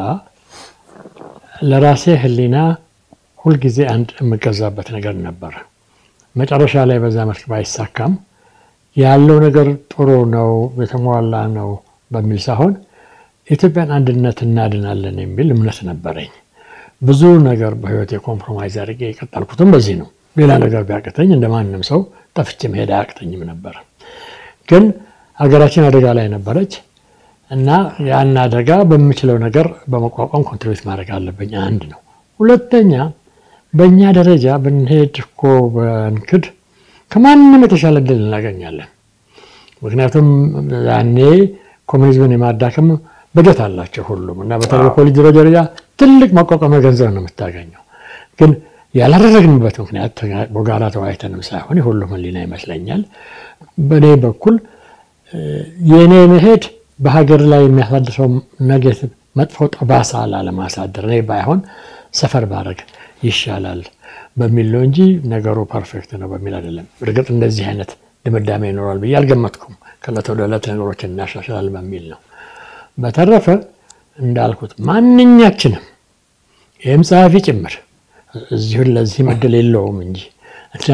Speaker 2: ለራሴ ህሊና ሁልጊዜ አንድ የምገዛበት ነገር ነበር። መጨረሻ ላይ በዛ መልክ ባይሳካም ያለው ነገር ጥሩ ነው የተሟላ ነው በሚል ሳይሆን የኢትዮጵያን አንድነት እናድናለን የሚል እምነት ነበረኝ። ብዙ ነገር በህይወት የኮምፕሮማይዝ አድርጌ የቀጠልኩትም በዚህ ነው። ሌላ ነገር ቢያቅተኝ እንደ ማንም ሰው ጠፍቼ መሄድ አያቅተኝም ነበር። ግን ሀገራችን አደጋ ላይ ነበረች እና ያን አደጋ በምችለው ነገር በመቋቋም ኮንትሪቢዩት ማድረግ አለብኝ። አንድ ነው። ሁለተኛ በእኛ ደረጃ ብንሄድ እኮ በንክድ ከማንም የተሻለ እድል እናገኛለን። ምክንያቱም ያኔ ኮሚኒዝምን የማዳከም በጀት አላቸው ሁሉም እና በተለይ በፖሊት ቢሮ ደረጃ ትልቅ ማቋቋሚያ ገንዘብ ነው የምታገኘው። ግን ያላደረግንበት ምክንያት በጋራ ተወያይተንም ሳይሆን የሁሉም ህሊና ይመስለኛል። በእኔ በኩል የእኔ መሄድ በሀገር ላይ የሚያሳድረው ኔጌቲቭ መጥፎ ጠባሳ ላለማሳደር እኔ ባይሆን ሰፈር ባረግ ይሻላል በሚል ነው እንጂ ነገሩ ፐርፌክት ነው በሚል አይደለም። እርግጥ እንደዚህ አይነት ድምዳሜ ይኖራል ብዬ አልገመትኩም። ከዕለት ወደ ዕለት ነገሮችን እናሻሽላል በሚል ነው። በተረፈ እንዳልኩት ማንኛችንም ይህም ጸሐፊ ጭምር እዚሁን ለዚህ መድል የለውም እንጂ እና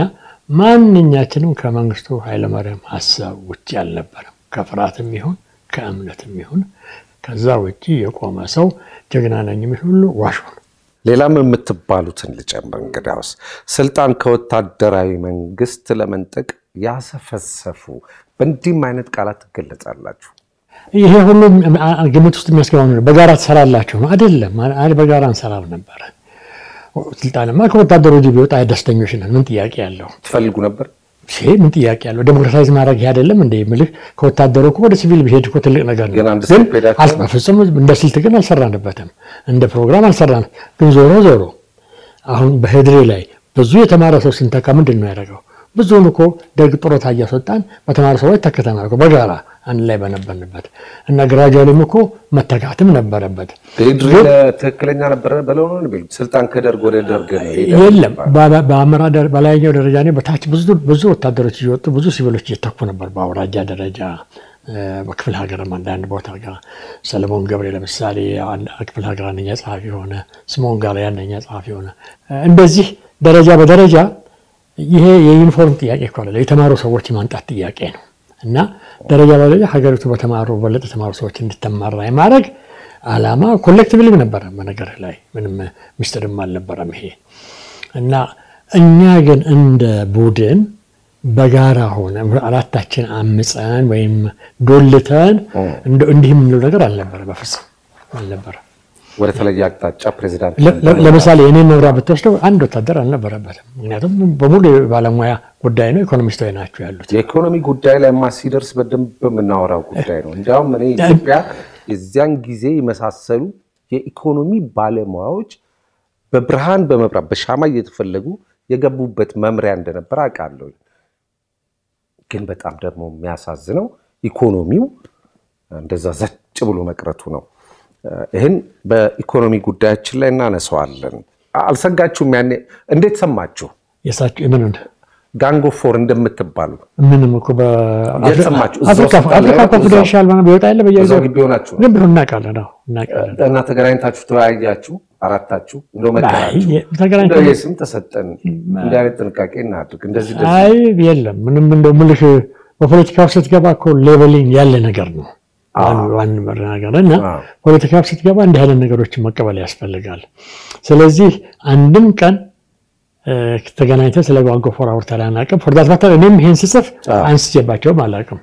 Speaker 2: ማንኛችንም ከመንግስቱ ኃይለማርያም ሀሳብ ውጭ አልነበረም። ከፍርሃትም ይሁን ከእምነትም ይሁን ከዛ ውጭ የቆመ ሰው ጀግና ነኝ የሚል ሁሉ ዋሾ ነው።
Speaker 1: ሌላም የምትባሉትን ልጨምር። እንግዲያውስ ስልጣን ከወታደራዊ መንግስት ለመንጠቅ ያሰፈሰፉ በእንዲህም አይነት ቃላት ትገለጻላችሁ።
Speaker 2: ይሄ ሁሉ ግምት ውስጥ የሚያስገባው ነው። በጋራ ትሰራላችሁ ነው አይደለም። በጋራ እንሰራም ነበረ። ስልጣንማ ከወታደሩ እጅ ቢወጣ ደስተኞች ነን። ምን ጥያቄ ያለው?
Speaker 1: ትፈልጉ ነበር?
Speaker 2: ይሄ ምን ጥያቄ ያለው? ዴሞክራታይዝ ማድረግ ይሄ አይደለም እንደ ምልህ ከወታደሩ እኮ ወደ ሲቪል ቢሄድ እኮ ትልቅ ነገር ነው።
Speaker 1: ግን አንድ
Speaker 2: ግን
Speaker 1: ስቴፕ ሄዳችሁ
Speaker 2: አል- በፍጹም እንደ ስልት ግን አልሰራንበትም። እንደ ፕሮግራም አልሰራንም። ግን ዞሮ ዞሮ አሁን በህድሬ ላይ ብዙ የተማረ ሰው ስንተካ ምንድን ነው ያደረገው? ብዙውን እኮ ደግ ጡረታ እያስወጣን በተማሩ ሰዎች ተክተናል እኮ በጋራ አንድ ላይ በነበርንበት እና ግራጁዋሊም እኮ መተካትም ነበረበት።
Speaker 1: ድሪ ትክክለኛ ነበረ ብለው ነው የሚሉት። ስልጣን ከደርግ ወደ ደርግ ነው ሄደ
Speaker 2: የለም
Speaker 1: የሚባለው።
Speaker 2: በ- በአመራር ደረ- በላይኛው ደረጃ እኔ በታች ብዙ ብዙ ወታደሮች እየወጡ ብዙ ሲቪሎች እየተኩ ነበር። በአውራጃ ደረጃ እ፣ በክፍለ ሀገርም አንዳንድ ቦታ ጋር ሰለሞን ገብሬ ለምሳሌ አንድ ክፍለ ሀገር አንደኛ ጸሐፊ ሆነ። ስምዖን ጋር አንደኛ ጸሐፊ ሆነ። እ፣ እንደዚህ ደረጃ በደረጃ ይሄ የዩኒፎርም ጥያቄ እኮ አይደለም፣ የተማሩ ሰዎች የማንጣት ጥያቄ ነው እና ደረጃ በደረጃ ሀገሪቱ በተማሩ በለጥ የተማሩ ሰዎች እንድትመራ የማድረግ አላማ ኮሌክቲቭሊ ነበረ። በነገር ላይ ምንም ምስጢርም አልነበረም ይሄ እና እኛ ግን እንደ ቡድን በጋራ ሆነ አራታችን አምፀን ወይም ዶልተን እንደ- እንዲህ የምንለው ነገር አልነበረ፣ በፍጹም አልነበረ።
Speaker 1: ወደ ተለየ አቅጣጫ ፕሬዚዳንት
Speaker 2: ለ- ለ- ለምሳሌ እኔ መምሪያ ብትወስደው አንድ ወታደር አልነበረበትም። ምክንያቱም በሙሉ የባለሙያ ጉዳይ ነው፣ ኢኮኖሚስቶች ናቸው ያሉት።
Speaker 1: የኢኮኖሚ ጉዳይ ላይ ማ ሲደርስ በደንብ የምናወራው ጉዳይ ነው። እንዲያውም እኔ ኢትዮጵያ የዚያን ጊዜ የመሳሰሉ የኢኮኖሚ ባለሙያዎች በብርሃን በመብራት በሻማ እየተፈለጉ የገቡበት መምሪያ እንደነበር አውቃለሁ። ግን በጣም ደግሞ የሚያሳዝነው ኢኮኖሚው እንደዛ ዘጭ ብሎ መቅረቱ ነው። ይህን በኢኮኖሚ ጉዳያችን ላይ እናነሳዋለን። አልሰጋችሁም? ያኔ እንዴት ሰማችሁ?
Speaker 2: የሳቸው የምን
Speaker 1: ጋንጎፎር እንደምትባሉ
Speaker 2: ምንም እኮ
Speaker 1: የት ሰማችሁ? እዛው
Speaker 2: በአፍሪካ
Speaker 1: ስልጣን ላይ
Speaker 2: አፍሪካ
Speaker 1: ነው?
Speaker 2: ኮንፊደንሻል ምናምን ቢወጣ የለ
Speaker 1: እዛው
Speaker 2: በየጊዜው
Speaker 1: ግቢ ሆናችሁ ነው?
Speaker 2: ግን ቢሆን እናውቃለን። አዎ እናውቃለን።
Speaker 1: እና ተገናኝታችሁ ተወያያችሁ? አራታችሁ እንደው መከራችሁ
Speaker 2: አይ፣ ተገናኝተን-
Speaker 1: እንደው የስም ተሰጠን እንዲህ አይነት ጥንቃቄ እናድርግ እንደዚህ እንደዚህ
Speaker 2: አይ የለም ምንም እንደው ምልህ በፖለቲካው ስትገባ እኮ ሌቨሊንግ ያለ ነገር ነው ዋን ነገር እና
Speaker 1: አዎ።
Speaker 2: ፖለቲካው ስትገባ እንዲህ አይነት ነገሮችን መቀበል ያስፈልጋል። ስለዚህ አንድም ቀን እ፣ ተገናኝተን ስለ ጓንጎፎር አውርተን አናውቅም። ፎርዳት ማተር እኔም ይሄን ስጽፍ
Speaker 1: አዎ።
Speaker 2: አንስቼባቸውም አላውቅም።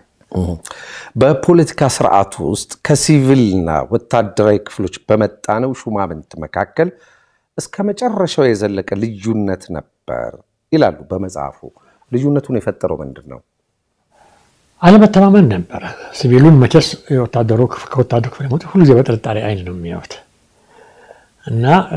Speaker 1: በፖለቲካ ስርዓቱ ውስጥ ከሲቪልና ወታደራዊ ክፍሎች በመጣነው ሹማምንት መካከል እስከ መጨረሻው የዘለቀ ልዩነት ነበር ይላሉ በመጽሐፉ። ልዩነቱን የፈጠረው ምንድን ነው?
Speaker 2: አለመተማመን ነበረ። ሲቪሉን መቼስ የወታደሩ ክፍ- ከወታደሩ ክፍል የመጡት ሁልጊዜ በጥርጣሬ አይን ነው የሚያዩት እና እ፣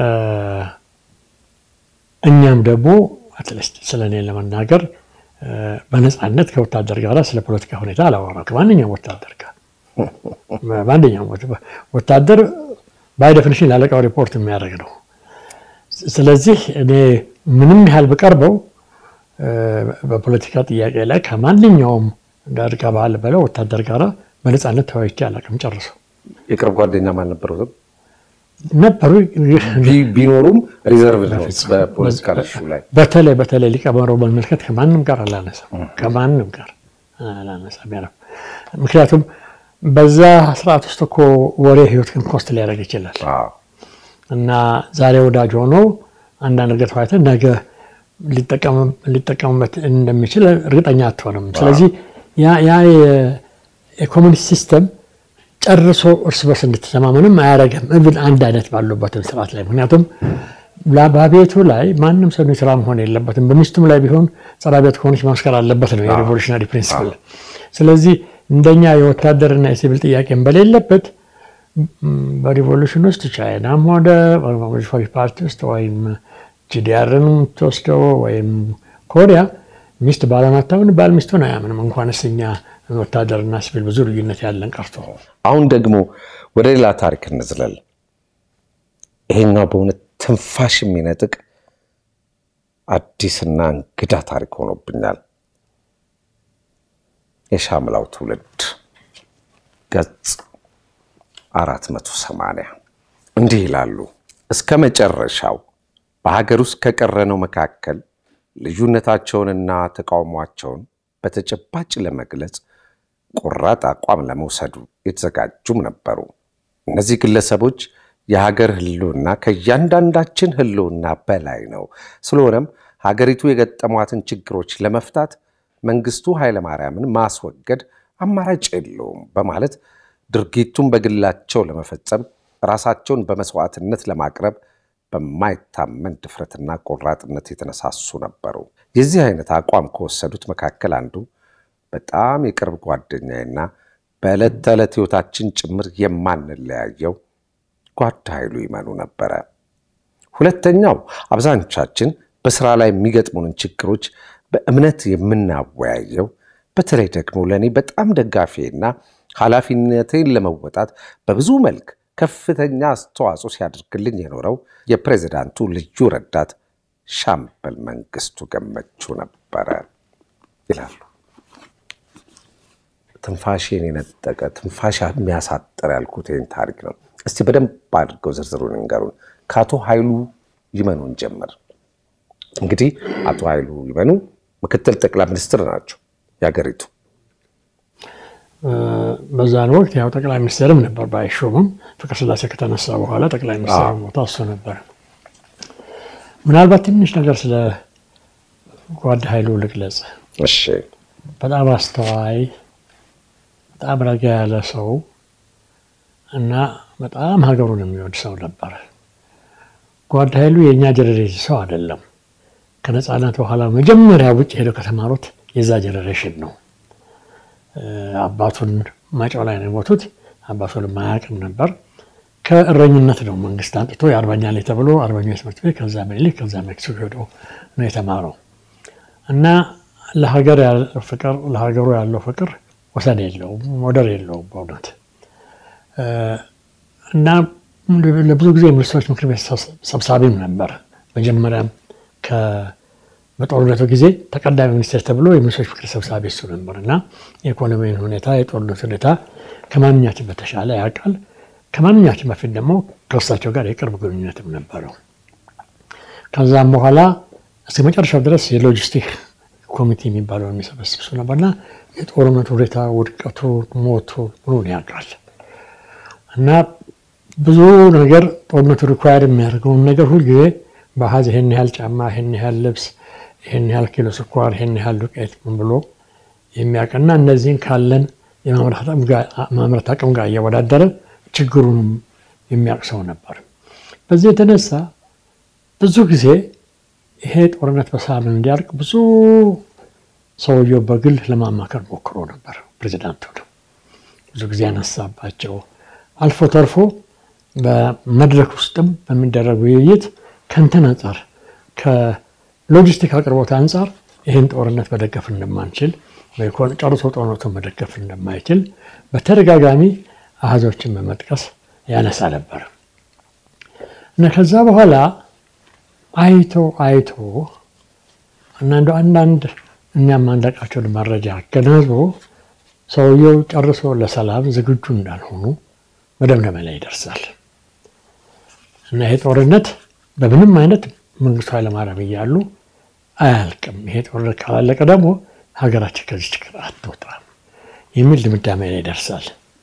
Speaker 2: እኛም ደግሞ አትሊስት ስለ እኔ ለመናገር እ፣ በነፃነት ከወታደር ጋር ስለ ፖለቲካ ሁኔታ አላወራም። ከማንኛውም ወታደር ጋር በማንኛውም ወት- ወታደር ባይ ዴፊኒሽን ላለቃው ሪፖርት የሚያደርግ ነው። ስለዚህ እኔ ምንም ያህል ብቀርበው እ፣ በፖለቲካ ጥያቄ ላይ ከማንኛውም ጋር ከባህል በለው ወታደር ጋር በነፃነት ተወያይቼ አላውቅም። ጨርሶ
Speaker 1: የቅርብ ጓደኛም አልነበሩትም?
Speaker 2: ነበሩ።
Speaker 1: ቢ- ቢኖሩም ሪዘርቭ ነው በፖለቲካ ለሹ ላይ
Speaker 2: በተለይ በተለይ ሊቀመንበሩ በመመልከት ከማንም ጋር አላነሳም፣ ከማንም ጋር አላነሳም። ያ ነው። ምክንያቱም በዛ ስርዓት ውስጥ እኮ ወሬ ህይወትን ኮስት ሊያደርግ ይችላል
Speaker 1: አዎ።
Speaker 2: እና ዛሬ ወዳጅ ሆኖ አንዳንድ ነገር ተወያይተን ነገ ሊጠቀም- ሊጠቀሙበት እንደሚችል እርግጠኛ አትሆንም። ስለዚህ ያ- ያ የ- የኮሚኒስት ሲስተም ጨርሶ እርስ በርስ እንድትተማመንም አያደርግም። እብን አንድ አይነት ባሉበትም ስርዓት ላይ ምክንያቱም ላ- በቤቱ ላይ ማንም ሰው ስራ መሆን የለበትም። በሚስቱም ላይ ቢሆን ጸረ ቤት ከሆነች ማመስከር አለበት ነው የሪቮሉሽናሪ ፕሪንሲፕል። ስለዚህ እንደኛ የወታደርና የሲቪል ጥያቄም በሌለበት ም፣ በሪቮሉሽን ውስጥ ቻይናም ሆነ ሪፎሪ ፓርቲ ውስጥ ወይም ጂዲአርን የምትወስደው ወይም ኮሪያ ሚስት ባሏን አታምን፣ ባል ሚስቱን አያምንም። እንኳንስ እኛ ወታደርና ሲቪል ብዙ ልዩነት ያለን ቀርቶ
Speaker 1: አሁን ደግሞ ወደ ሌላ ታሪክ እንዝለል። ይሄኛው በእውነት ትንፋሽ የሚነጥቅ አዲስና እንግዳ ታሪክ ሆኖብኛል። የሻምላው ትውልድ ገጽ 480 እንዲህ ይላሉ። እስከ መጨረሻው በሀገር ውስጥ ከቀረነው መካከል ልዩነታቸውንና ተቃውሟቸውን በተጨባጭ ለመግለጽ ቆራጥ አቋም ለመውሰዱ የተዘጋጁም ነበሩ። እነዚህ ግለሰቦች የሀገር ሕልውና ከእያንዳንዳችን ሕልውና በላይ ነው። ስለሆነም ሀገሪቱ የገጠሟትን ችግሮች ለመፍታት መንግስቱ ኃይለማርያምን ማስወገድ አማራጭ የለውም በማለት ድርጊቱን በግላቸው ለመፈጸም ራሳቸውን በመስዋዕትነት ለማቅረብ በማይታመን ድፍረትና ቆራጥነት የተነሳሱ ነበሩ። የዚህ አይነት አቋም ከወሰዱት መካከል አንዱ በጣም የቅርብ ጓደኛዬና በዕለት ተዕለት ሕይወታችን ጭምር የማንለያየው ጓድ ኃይሉ ይመኑ ነበረ። ሁለተኛው አብዛኞቻችን በስራ ላይ የሚገጥሙንን ችግሮች በእምነት የምናወያየው በተለይ ደግሞ ለእኔ በጣም ደጋፊና ኃላፊነቴን ለመወጣት በብዙ መልክ ከፍተኛ አስተዋጽኦ ሲያደርግልኝ የኖረው የፕሬዚዳንቱ ልዩ ረዳት ሻምበል መንግስቱ ገመቹ ነበረ ይላሉ። ትንፋሽን የነጠቀ ትንፋሽ የሚያሳጥር ያልኩት ይህን ታሪክ ነው። እስቲ በደንብ አድርገው ዝርዝሩን ንገሩን። ከአቶ ኃይሉ ይመኑን ጀምር። እንግዲህ አቶ ኃይሉ ይመኑ ምክትል ጠቅላይ ሚኒስትር ናቸው የሀገሪቱ።
Speaker 2: በዛን ወቅት ያው ጠቅላይ ሚኒስትርም ነበር ባይሾምም ፍቅረ ስላሴ ከተነሳ በኋላ ጠቅላይ ሚኒስትር ቦታ እሱ ነበር። ምናልባት ትንሽ ነገር ስለ ጓድ ኃይሉ ልግለጽ።
Speaker 1: እሺ
Speaker 2: በጣም አስተዋይ፣ በጣም ረጋ ያለ ሰው እና በጣም ሀገሩን የሚወድ ሰው ነበር። ጓድ ኃይሉ የእኛ ጀኔሬሽን ሰው አይደለም። ከነፃነት በኋላ መጀመሪያ ውጭ ሄደው ከተማሩት የዛ ጀኔሬሽን ነው። አባቱን ማጫው ላይ ነው የሞቱት። አባቱን ማያውቅም ነበር። ከእረኝነት ነው መንግስት አንጥቶ የአርበኛ ላይ ተብሎ አርበኞች ትምህርት ቤት ከዛ ምኒልክ ከዛ ሜክሲኮ ሄዶ ነው የተማረው እና ለሀገር ያለው ፍቅር ለሀገሩ ያለው ፍቅር ወሰን የለውም፣ ወደር የለውም በእውነት እና ለብዙ ጊዜ የሚኒስትሮች ምክር ቤት ሰብሳቢም ነበር። መጀመሪያም በጦርነቱ ጊዜ ተቀዳሚ ሚኒስቴር ተብሎ የሚኒስትሮች ምክር ሰብሳቢ እሱ ነበር እና የኢኮኖሚን ሁኔታ የጦርነቱ ሁኔታ ከማንኛችን በተሻለ ያውቃል። ከማንኛችን በፊት ደግሞ ከእሳቸው ጋር የቅርብ ግንኙነትም ነበረው። ከዛም በኋላ እስከ መጨረሻው ድረስ የሎጂስቲክ ኮሚቴ የሚባለው የሚሰበስብ እሱ ነበርና የጦርነቱ ሁኔታ ውድቀቱ፣ ሞቱ ምኑን ያውቃል እና ብዙ ነገር ጦርነቱ ሪኳየር የሚያደርገውን ነገር ሁልጊዜ በአሃዝ ይህን ያህል ጫማ፣ ይህን ያህል ልብስ፣ ይህን ያህል ኪሎ ስኳር፣ ይህን ያህል ዱቄት ምን ብሎ የሚያውቅና እነዚህን ካለን የማምረት አቅም ጋር እያወዳደረ ችግሩንም የሚያውቅ ሰው ነበር። በዚህ የተነሳ ብዙ ጊዜ ይሄ ጦርነት በሰላም እንዲያልቅ ብዙ ሰውየው በግል ለማማከር ሞክሮ ነበር። ፕሬዚዳንቱ ነው ብዙ ጊዜ ያነሳባቸው አልፎ ተርፎ በመድረክ ውስጥም በሚደረግ ውይይት ከንትን አንጻር ከሎጂስቲክ አቅርቦት አንጻር ይህን ጦርነት መደገፍ እንደማንችል ጨርሶ ጦርነቱን መደገፍ እንደማይችል በተደጋጋሚ አሃዞችን በመጥቀስ ያነሳ ነበር እና ከዛ በኋላ አይቶ አይቶ እና እንደው አንዳንድ እኛም ማንዳቃቸውን መረጃ አገናዝቦ ሰውየው ጨርሶ ለሰላም ዝግጁ እንዳልሆኑ መደምደሚያ ላይ ይደርሳል እና ይሄ ጦርነት በምንም አይነት መንግስቱ ኃይለማርያም እያሉ አያልቅም። ይሄ ጦርነት ካላለቀ ደግሞ ሀገራችን ከዚህ ችግር አትወጣም የሚል ድምዳሜ ላይ ይደርሳል።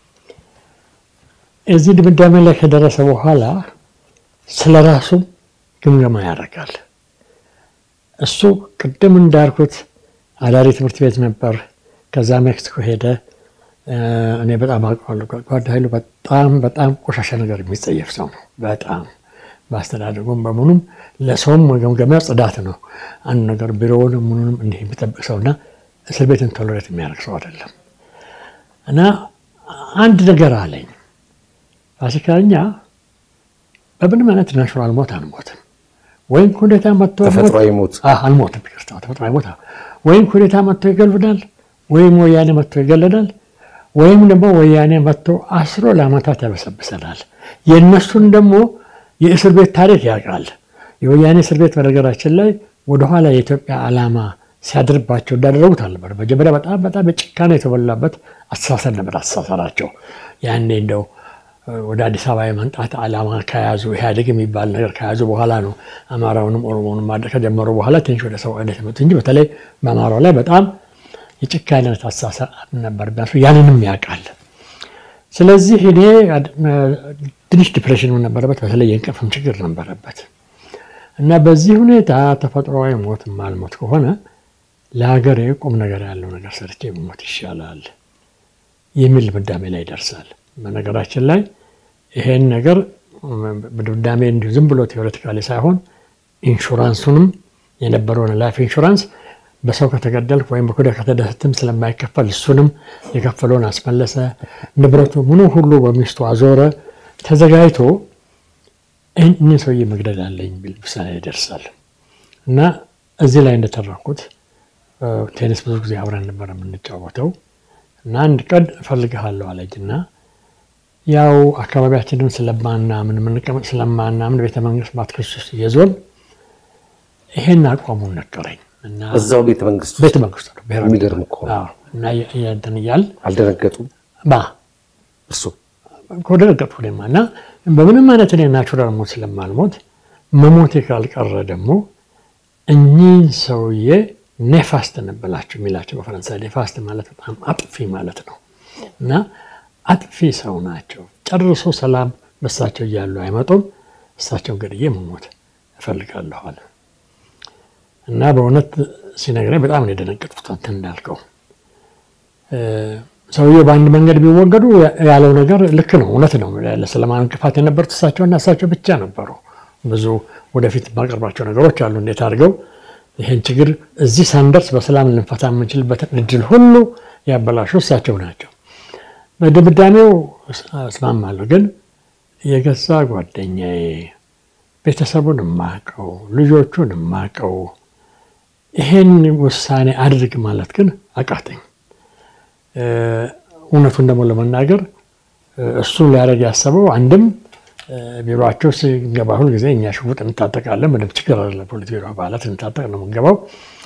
Speaker 2: እዚህ ድምዳሜ ላይ ከደረሰ በኋላ ስለ ራሱም ግምገማ ያደርጋል። እሱ ቅድም እንዳልኩት አዳሪ ትምህርት ቤት ነበር። ከዛ ሜክሲኮ ሄደ። እኔ በጣም አውቀዋለሁ። ጓድ ኃይሉ በጣም በጣም ቆሻሻ ነገር የሚጸየፍ ሰው ነው። በጣም በአስተዳደጉም በምኑም ለሰውም መገምገሚያ ጽዳት ነው። አንድ ነገር ቢሮውንም ምኑንም እንዲህ የሚጠብቅ ሰውና እስር ቤትን ቶሎሬት የሚያደርግ ሰው አይደለም። እና አንድ ነገር አለኝ ፋሲካ፣ እኛ በምንም አይነት ናቹራል ሞት አንሞትም። ወይም ኩዴታ መጥቶ
Speaker 1: ተፈጥሯዊ ሞት
Speaker 2: አልሞትም። ይቅርታ፣ ተፈጥሯዊ ሞት ወይም ኩዴታ መጥቶ ይገልብናል፣ ወይም ወያኔ መጥቶ ይገለናል፣ ወይም ደግሞ ወያኔ መጥቶ አስሮ ለዓመታት ያበሰብሰናል። የእነሱን ደግሞ የእስር ቤት ታሪክ ያውቃል። የወያኔ እስር ቤት በነገራችን ላይ ወደኋላ የኢትዮጵያ ዓላማ ሲያድርባቸው እንዳደረጉት አልነበር። መጀመሪያ በጣም በጣም የጭካኔ የተሞላበት አስተሳሰብ ነበር አስተሳሰራቸው። ያኔ እንደው ወደ አዲስ አበባ የመምጣት ዓላማ ከያዙ ኢህአዴግ የሚባል ነገር ከያዙ በኋላ ነው አማራውንም ኦሮሞንም ማድረግ ከጀመሩ በኋላ ትንሽ ወደ ሰውነት የመጡት እንጂ በተለይ በአማራው ላይ በጣም የጭካኔነት አስተሳሰብ ነበር። ቢያንስ ያንንም ያውቃል። ስለዚህ እኔ ትንሽ ዲፕሬሽን ነበረበት፣ በተለይ የእንቅልፍም ችግር ነበረበት እና በዚህ ሁኔታ ተፈጥሯዊ ሞት ማልሞት ከሆነ ለሀገሬ ቁም ነገር ያለው ነገር ሰርቼ ሞት ይሻላል የሚል ድምዳሜ ላይ ይደርሳል። በነገራችን ላይ ይሄን ነገር በድምዳሜ እንዲሁ ዝም ብሎ ቴዎሬቲካሊ ሳይሆን ኢንሹራንሱንም የነበረውን ላይፍ ኢንሹራንስ በሰው ከተገደልክ ወይም በኩደ ከተደሰትም ስለማይከፈል እሱንም የከፈለውን አስመለሰ። ንብረቱ ምኑ ሁሉ በሚስቱ አዞረ። ተዘጋጅቶ እኚህ ሰውዬ መግደል አለኝ ቢል ውሳኔ ይደርሳል እና እዚህ ላይ እንደተረኩት ቴኒስ ብዙ ጊዜ አብረን ነበር የምንጫወተው እና አንድ ቀን እፈልግሃለሁ አለኝ እና ያው አካባቢያችንን ስለማናምን የምንቀመጥ ስለማናምን ቤተ መንግስት ማትክስ ውስጥ እየዞን ይሄን አቋሙን ነገረኝ እና
Speaker 1: እዛው ቤተ መንግስት
Speaker 2: ቤተ መንግስት ነው ብሔራዊ
Speaker 1: የሚገርም እኮ ነው።
Speaker 2: አዎ። እና እንትን እያል
Speaker 1: አልደነገጡም
Speaker 2: ባ
Speaker 1: እርሱ
Speaker 2: ከደነገጥኩ እኔማ እና በምንም አይነት እኔ ናቹራል ሞት ስለማልሞት መሞቴ ካልቀረ ደግሞ እኚህ ሰውዬ ኔፋስት እንበላቸው የሚላቸው በፈረንሳይ ኔፋስት ማለት በጣም አጥፊ ማለት ነው እና አጥፊ ሰው ናቸው። ጨርሶ ሰላም በሳቸው እያሉ አይመጡም። እሳቸውን ገድዬ መሞት እፈልጋለሁ አለ እና በእውነት ሲነግረኝ በጣም ነው የደነገጥኩት። አንተ እንዳልከው ሰውዬው በአንድ መንገድ ቢወገዱ ያለው ነገር ልክ ነው፣ እውነት ነው። ለሰላማዊ እንቅፋት የነበሩት እሳቸውና እሳቸው ብቻ ነበሩ። ብዙ ወደፊት የማቀርባቸው ነገሮች አሉ። እንዴት አድርገው ይህን ችግር እዚህ ሳንደርስ በሰላም ልንፈታ የምንችልበትን እድል ሁሉ ያበላሹ እሳቸው ናቸው። በድምዳሜው እስማማለሁ። ግን የገዛ ጓደኛዬ ቤተሰቡን የማውቀው ልጆቹን የማውቀው ይሄን ውሳኔ አድርግ ማለት ግን አቃተኝ። እውነቱን ደግሞ ለመናገር እሱ ሊያደርግ ያሰበው አንድም ቢሮቸው ስንገባ ሁል ጊዜ እኛ ሽጉጥ እንታጠቃለን። ምንም ችግር አለ። ፖሊስ ቢሮ አባላት እንታጠቅ ነው የምንገባው።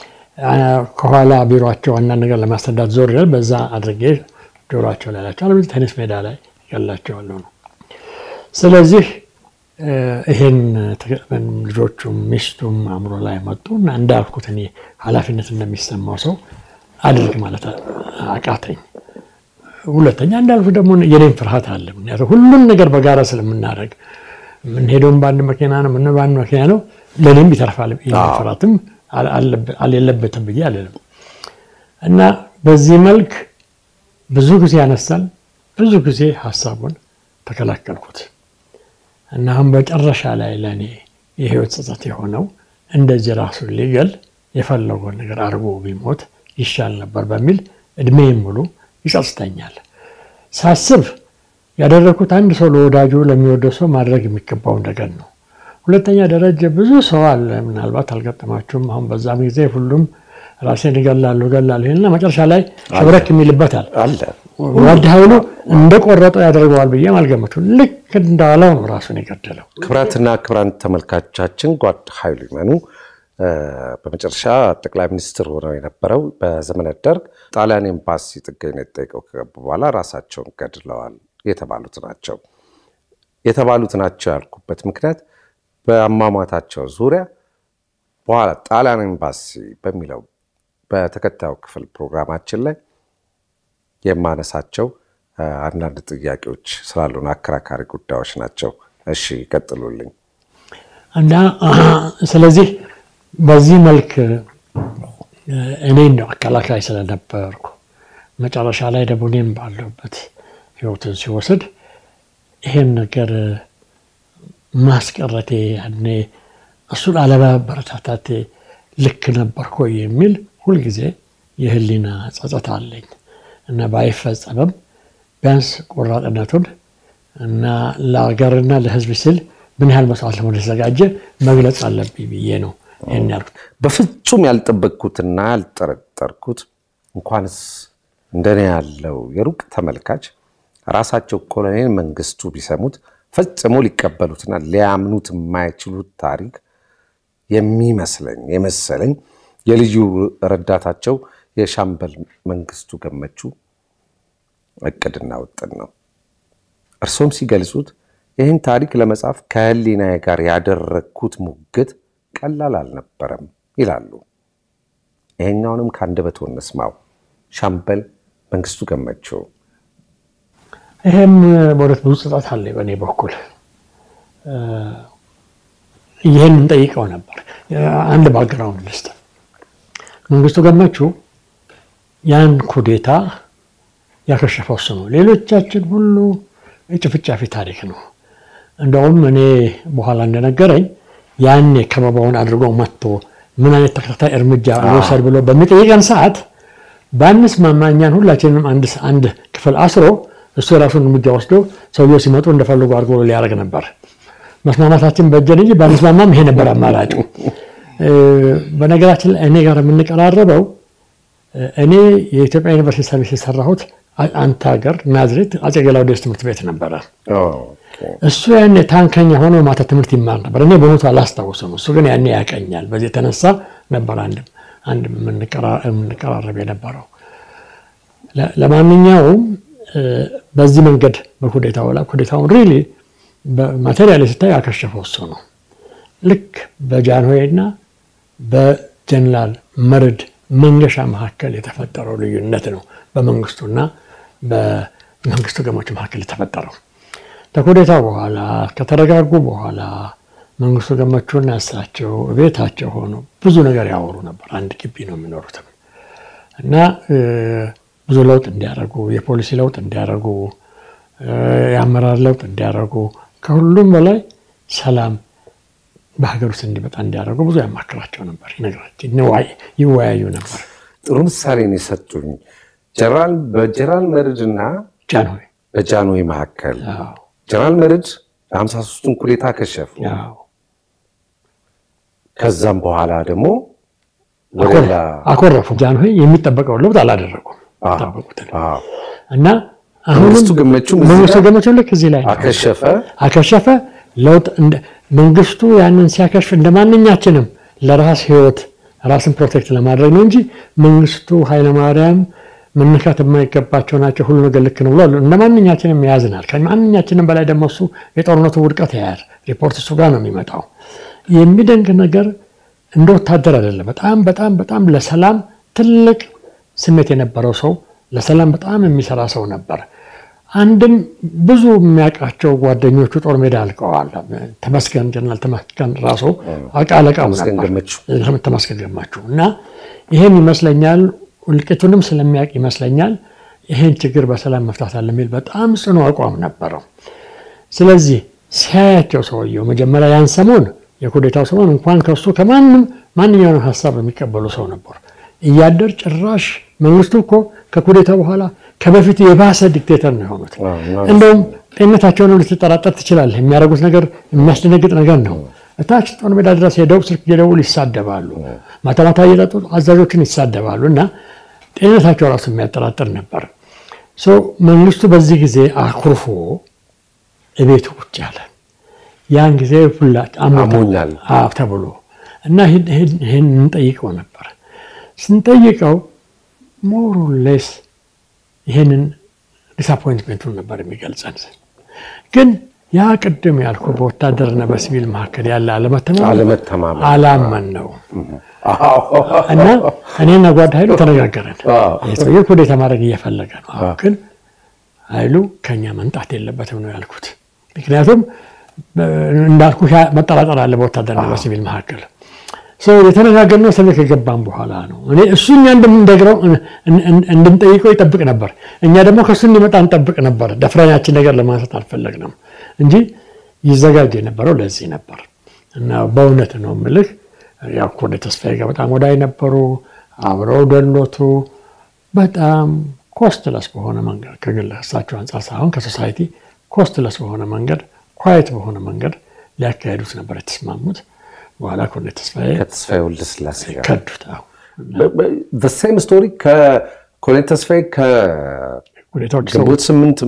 Speaker 2: ከኋላ ቢሮቸው አንዳንድ ነገር ለማስረዳት ዞር ይላል። በዛ አድርጌ ጆሮቸው ላይ ላቸዋል። ቴኒስ ሜዳ ላይ ያላቸዋለሁ ነው። ስለዚህ ይሄን ልጆቹም ሚስቱም አእምሮ ላይ መጡ እና እንዳልኩት እኔ ኃላፊነት እንደሚሰማው ሰው አድርግ ማለት አቃተኝ። ሁለተኛ እንዳልኩት ደግሞ የኔም ፍርሃት አለ። ምክንያቱም ሁሉም ነገር በጋራ ስለምናደርግ የምንሄደውም በአንድ መኪና ነው፣ ምን በአንድ መኪና ነው። ለእኔም ይተርፋል። ፍርሃትም የለበትም ብዬ አልልም እና በዚህ መልክ ብዙ ጊዜ ያነሳል። ብዙ ጊዜ ሀሳቡን ተከላከልኩት እና አሁን በጨረሻ ላይ ለእኔ የህይወት ጸጸት የሆነው እንደዚህ ራሱን ሊገል የፈለገውን ነገር አድርጎ ቢሞት ይሻል ነበር በሚል እድሜም ሙሉ ይጸጽተኛል። ሳስብ ያደረግኩት አንድ ሰው ለወዳጁ ለሚወደው ሰው ማድረግ የሚገባውን ነገር ነው። ሁለተኛ ደረጃ ብዙ ሰው አለ፣ ምናልባት አልገጠማችሁም። አሁን በዛም ጊዜ ሁሉም ራሴን እገላለሁ እገላለሁ ይልና መጨረሻ ላይ ሸብረክ የሚልበታል።
Speaker 1: አለ
Speaker 2: ጓድ ኃይሉ እንደቆረጠው ያደርገዋል ብዬም አልገመቱም። ልክ እንዳለው ነው ራሱን የገደለው።
Speaker 1: ክብራትና ክብራን ተመልካቾቻችን ጓድ ኃይሉ ይመኑ በመጨረሻ ጠቅላይ ሚኒስትር ሆነው የነበረው በዘመነ ደርግ ጣሊያን ኤምባሲ ጥገኝነት ጠይቀው ከገቡ በኋላ ራሳቸውን ገድለዋል የተባሉት ናቸው። የተባሉት ናቸው ያልኩበት ምክንያት በአሟሟታቸው ዙሪያ በኋላ ጣሊያን ኤምባሲ በሚለው በተከታዩ ክፍል ፕሮግራማችን ላይ የማነሳቸው አንዳንድ ጥያቄዎች ስላሉን አከራካሪ ጉዳዮች ናቸው። እሺ ይቀጥሉልኝ።
Speaker 2: እና ስለዚህ በዚህ መልክ እኔ እንደው አከላካይ ስለነበርኩ መጨረሻ ላይ ደግሞ እኔም ባለሁበት ህይወትን ሲወስድ ይሄን ነገር ማስቀረቴ ያኔ እሱን አለማበረታታቴ ልክ ነበርኩ የሚል ሁልጊዜ የህሊና ጸጸት አለኝ እና ባይፈጸምም ቢያንስ ቆራጥነቱን እና ለሀገርና ለህዝብ ሲል ምን ያህል መስዋዕት ለመሆን የተዘጋጀ መግለጽ አለብኝ ብዬ ነው ይህን ያልኩት።
Speaker 1: በፍጹም ያልጠበቅኩትና ያልጠረጠርኩት እንኳንስ እንደኔ ያለው የሩቅ ተመልካች ራሳቸው ኮሎኔል መንግስቱ ቢሰሙት ፈጽሞ ሊቀበሉትና ሊያምኑት የማይችሉት ታሪክ የሚመስለኝ የመሰለኝ የልዩ ረዳታቸው የሻምበል መንግስቱ ገመቹ እቅድና ውጥን ነው። እርሶም ሲገልጹት ይህን ታሪክ ለመጻፍ ከህሊናዬ ጋር ያደረግኩት ሙግት ቀላል አልነበረም ይላሉ። ይሄኛውንም ከአንደበትዎ እንስማው። ሻምበል መንግስቱ ገመቹ።
Speaker 2: ይሄም በእውነት ብዙ ጽጣት አለ በእኔ በኩል ይህን እንጠይቀው ነበር። አንድ ባግራውንድ ልስጥ። መንግስቱ ገመቹ ያን ኩዴታ ያከሸፈው እሱ ነው። ሌሎቻችን ሁሉ የጭፍጫፊ ታሪክ ነው። እንደውም እኔ በኋላ እንደነገረኝ ያኔ ከበባውን አድርጎ መጥቶ ምን አይነት ተከታታይ እርምጃ መውሰድ ብሎ በሚጠይቀን ሰዓት ባንስማማ እኛን ሁላችንም አንድ ክፍል አስሮ እሱ የራሱን እርምጃ ወስዶ ሰውየው ሲመጡ እንደፈለጉ አድርጎ ሊያደርግ ነበር። መስማማታችን በጀን እንጂ ባንስማማም ይሄ ነበር አማራጩ። በነገራችን ላይ እኔ ጋር የምንቀራረበው እኔ የኢትዮጵያ ዩኒቨርሲቲ ሰርቪስ የሰራሁት አንተ ሀገር ናዝሬት አጼ ገላውዴዎስ ትምህርት ቤት ነበረ። እሱ ያኔ ታንከኛ ሆኖ ማታ ትምህርት ይማር ነበር። እኔ በእውነቱ አላስታውስም። እሱ ግን ያኔ ያቀኛል። በዚህ የተነሳ ነበር አንድ አንድ የምንቀራረብ የነበረው። ለማንኛውም በዚህ መንገድ በኩዴታው ላይ ኩዴታውን ሪሊ በማቴሪያል ስታይ ያከሸፈው እሱ ነው። ልክ በጃንሆይና በጀነራል መርድ መንገሻ መካከል የተፈጠረው ልዩነት ነው በመንግስቱና በመንግስቱ ገመቹ መካከል የተፈጠረው። ከኩዴታው በኋላ ከተረጋጉ በኋላ መንግስቱ ገመቹና እሳቸው ቤታቸው ሆኖ ብዙ ነገር ያወሩ ነበር። አንድ ግቢ ነው የሚኖሩትም እና ብዙ ለውጥ እንዲያደርጉ፣ የፖሊሲ ለውጥ እንዲያደርጉ፣ የአመራር ለውጥ እንዲያደርጉ፣ ከሁሉም በላይ ሰላም በሀገር ውስጥ እንዲመጣ እንዲያደርጉ ብዙ ያማክራቸው ነበር፣ ይወያዩ ነበር።
Speaker 1: ጥሩ ምሳሌ ነው የሰጡኝ። በጀነራል መርድና
Speaker 2: ጃንሆይ
Speaker 1: በጃንሆይ መካከል ጀነራል መርድ የሀምሳ ሦስቱን ኩዴታ ከሸፉ። ከዛም በኋላ ደግሞ
Speaker 2: አኮረፉ። ጃንሆይ የሚጠበቀውን ለውጥ አላደረጉም እና
Speaker 1: መንግስቱ ገመቹ
Speaker 2: መንግስቱ ገመቹ ልክ እዚህ ላይ
Speaker 1: አከሸፈ
Speaker 2: አከሸፈ ለውጥ መንግስቱ ያንን ሲያከሽፍ እንደ ማንኛችንም ለራስ ህይወት ራስን ፕሮቴክት ለማድረግ ነው እንጂ መንግስቱ ኃይለማርያም መነካት የማይገባቸው ናቸው፣ ሁሉ ነገር ልክ ነው ብሏል። እንደ ማንኛችንም ያዝናል። ከማንኛችንም በላይ ደግሞ እሱ የጦርነቱ ውድቀት ያያል። ሪፖርት እሱ ጋር ነው የሚመጣው። የሚደንቅ ነገር እንደ ወታደር አይደለም። በጣም በጣም በጣም ለሰላም ትልቅ ስሜት የነበረው ሰው፣ ለሰላም በጣም የሚሰራ ሰው ነበር። አንድም ብዙ የሚያውቃቸው ጓደኞቹ ጦር ሜዳ አልቀዋል። ተመስገን ጀነራል ተመስገን ራሱ አለቃው ነበር ተመስገን ገመቹ እና ይሄም ይመስለኛል እልቂቱንም ስለሚያውቅ ይመስለኛል ይሄን ችግር በሰላም መፍታት አለ የሚል በጣም ጽኑ አቋም ነበረው። ስለዚህ ሲያያቸው ሰውየው መጀመሪያ ያን ሰሞን የኩዴታው ሰሞን እንኳን ከሱ ከማንም ማንኛውንም ሀሳብ የሚቀበሉ ሰው ነበሩ። እያደር ጭራሽ መንግስቱ እኮ ከኩዴታ በኋላ ከበፊቱ የባሰ ዲክቴተር ነው የሆኑት። እንደውም ጤንነታቸውን ልትጠራጠር ትችላለህ። የሚያደርጉት ነገር የሚያስደነግጥ ነገር ነው። እታች ጦር ሜዳ ድረስ ሄደው ስልክ እየደውሉ ይሳደባሉ። ማታ ማታ እየጠጡ አዛዦችን ይሳደባሉ እና ጤንነታቸው ራሱ የሚያጠራጥር ነበር። መንግስቱ በዚህ ጊዜ አኩርፎ እቤቱ ቁጭ ያለ ያን ጊዜ ሁላ
Speaker 1: አሞኛል
Speaker 2: ተብሎ እና ይህን እንጠይቀው ነበር። ስንጠይቀው ሞሩሌስ ይህንን ዲስአፖይንትሜንቱን ነበር የሚገልጸን። ግን ያ ቅድም ያልኩ በወታደርና በሲቪል መካከል ያለ
Speaker 1: አለመተማመን
Speaker 2: አላመን ነው እና እኔና ጓድ ኃይሉ ተነጋገረን። ሰውዬው ኩዴታ ማድረግ እየፈለገ ነው። አሁን ግን ኃይሉ ከኛ መንጣት የለበትም ነው ያልኩት። ምክንያቱም እንዳልኩ መጠራጠር አለ በወታደርና በሲቪል መካከል ሰው የተነጋገርነው እስር ቤት ከገባን በኋላ ነው። እኔ እሱ እኛ እንደምንነግረው እንድንጠይቀው ይጠብቅ ነበር። እኛ ደግሞ ከእሱ እንዲመጣ እንጠብቅ ነበር። ደፍረናችን ነገር ለማንሳት አልፈለግንም እንጂ ይዘጋጅ የነበረው ለዚህ ነበር እና በእውነት ነው የምልህ ያው ወደ ተስፋዬ ጋር በጣም ወዳይ ነበሩ። አብረው ደሎቱ በጣም ኮስትለስ በሆነ መንገድ ከግል እሳቸው አንጻር ሳይሆን ከሶሳይቲ ኮስትለስ በሆነ መንገድ ኳየት በሆነ መንገድ ሊያካሄዱት ነበር የተስማሙት። በኋላ ኮሎኔል ተስፋዬ
Speaker 1: ከተስፋዬ ወልደስላሴ ጋር
Speaker 2: ከዱት።
Speaker 1: ሴም ስቶሪ ከኮሎኔል ተስፋዬ ከግንቦት ስምንት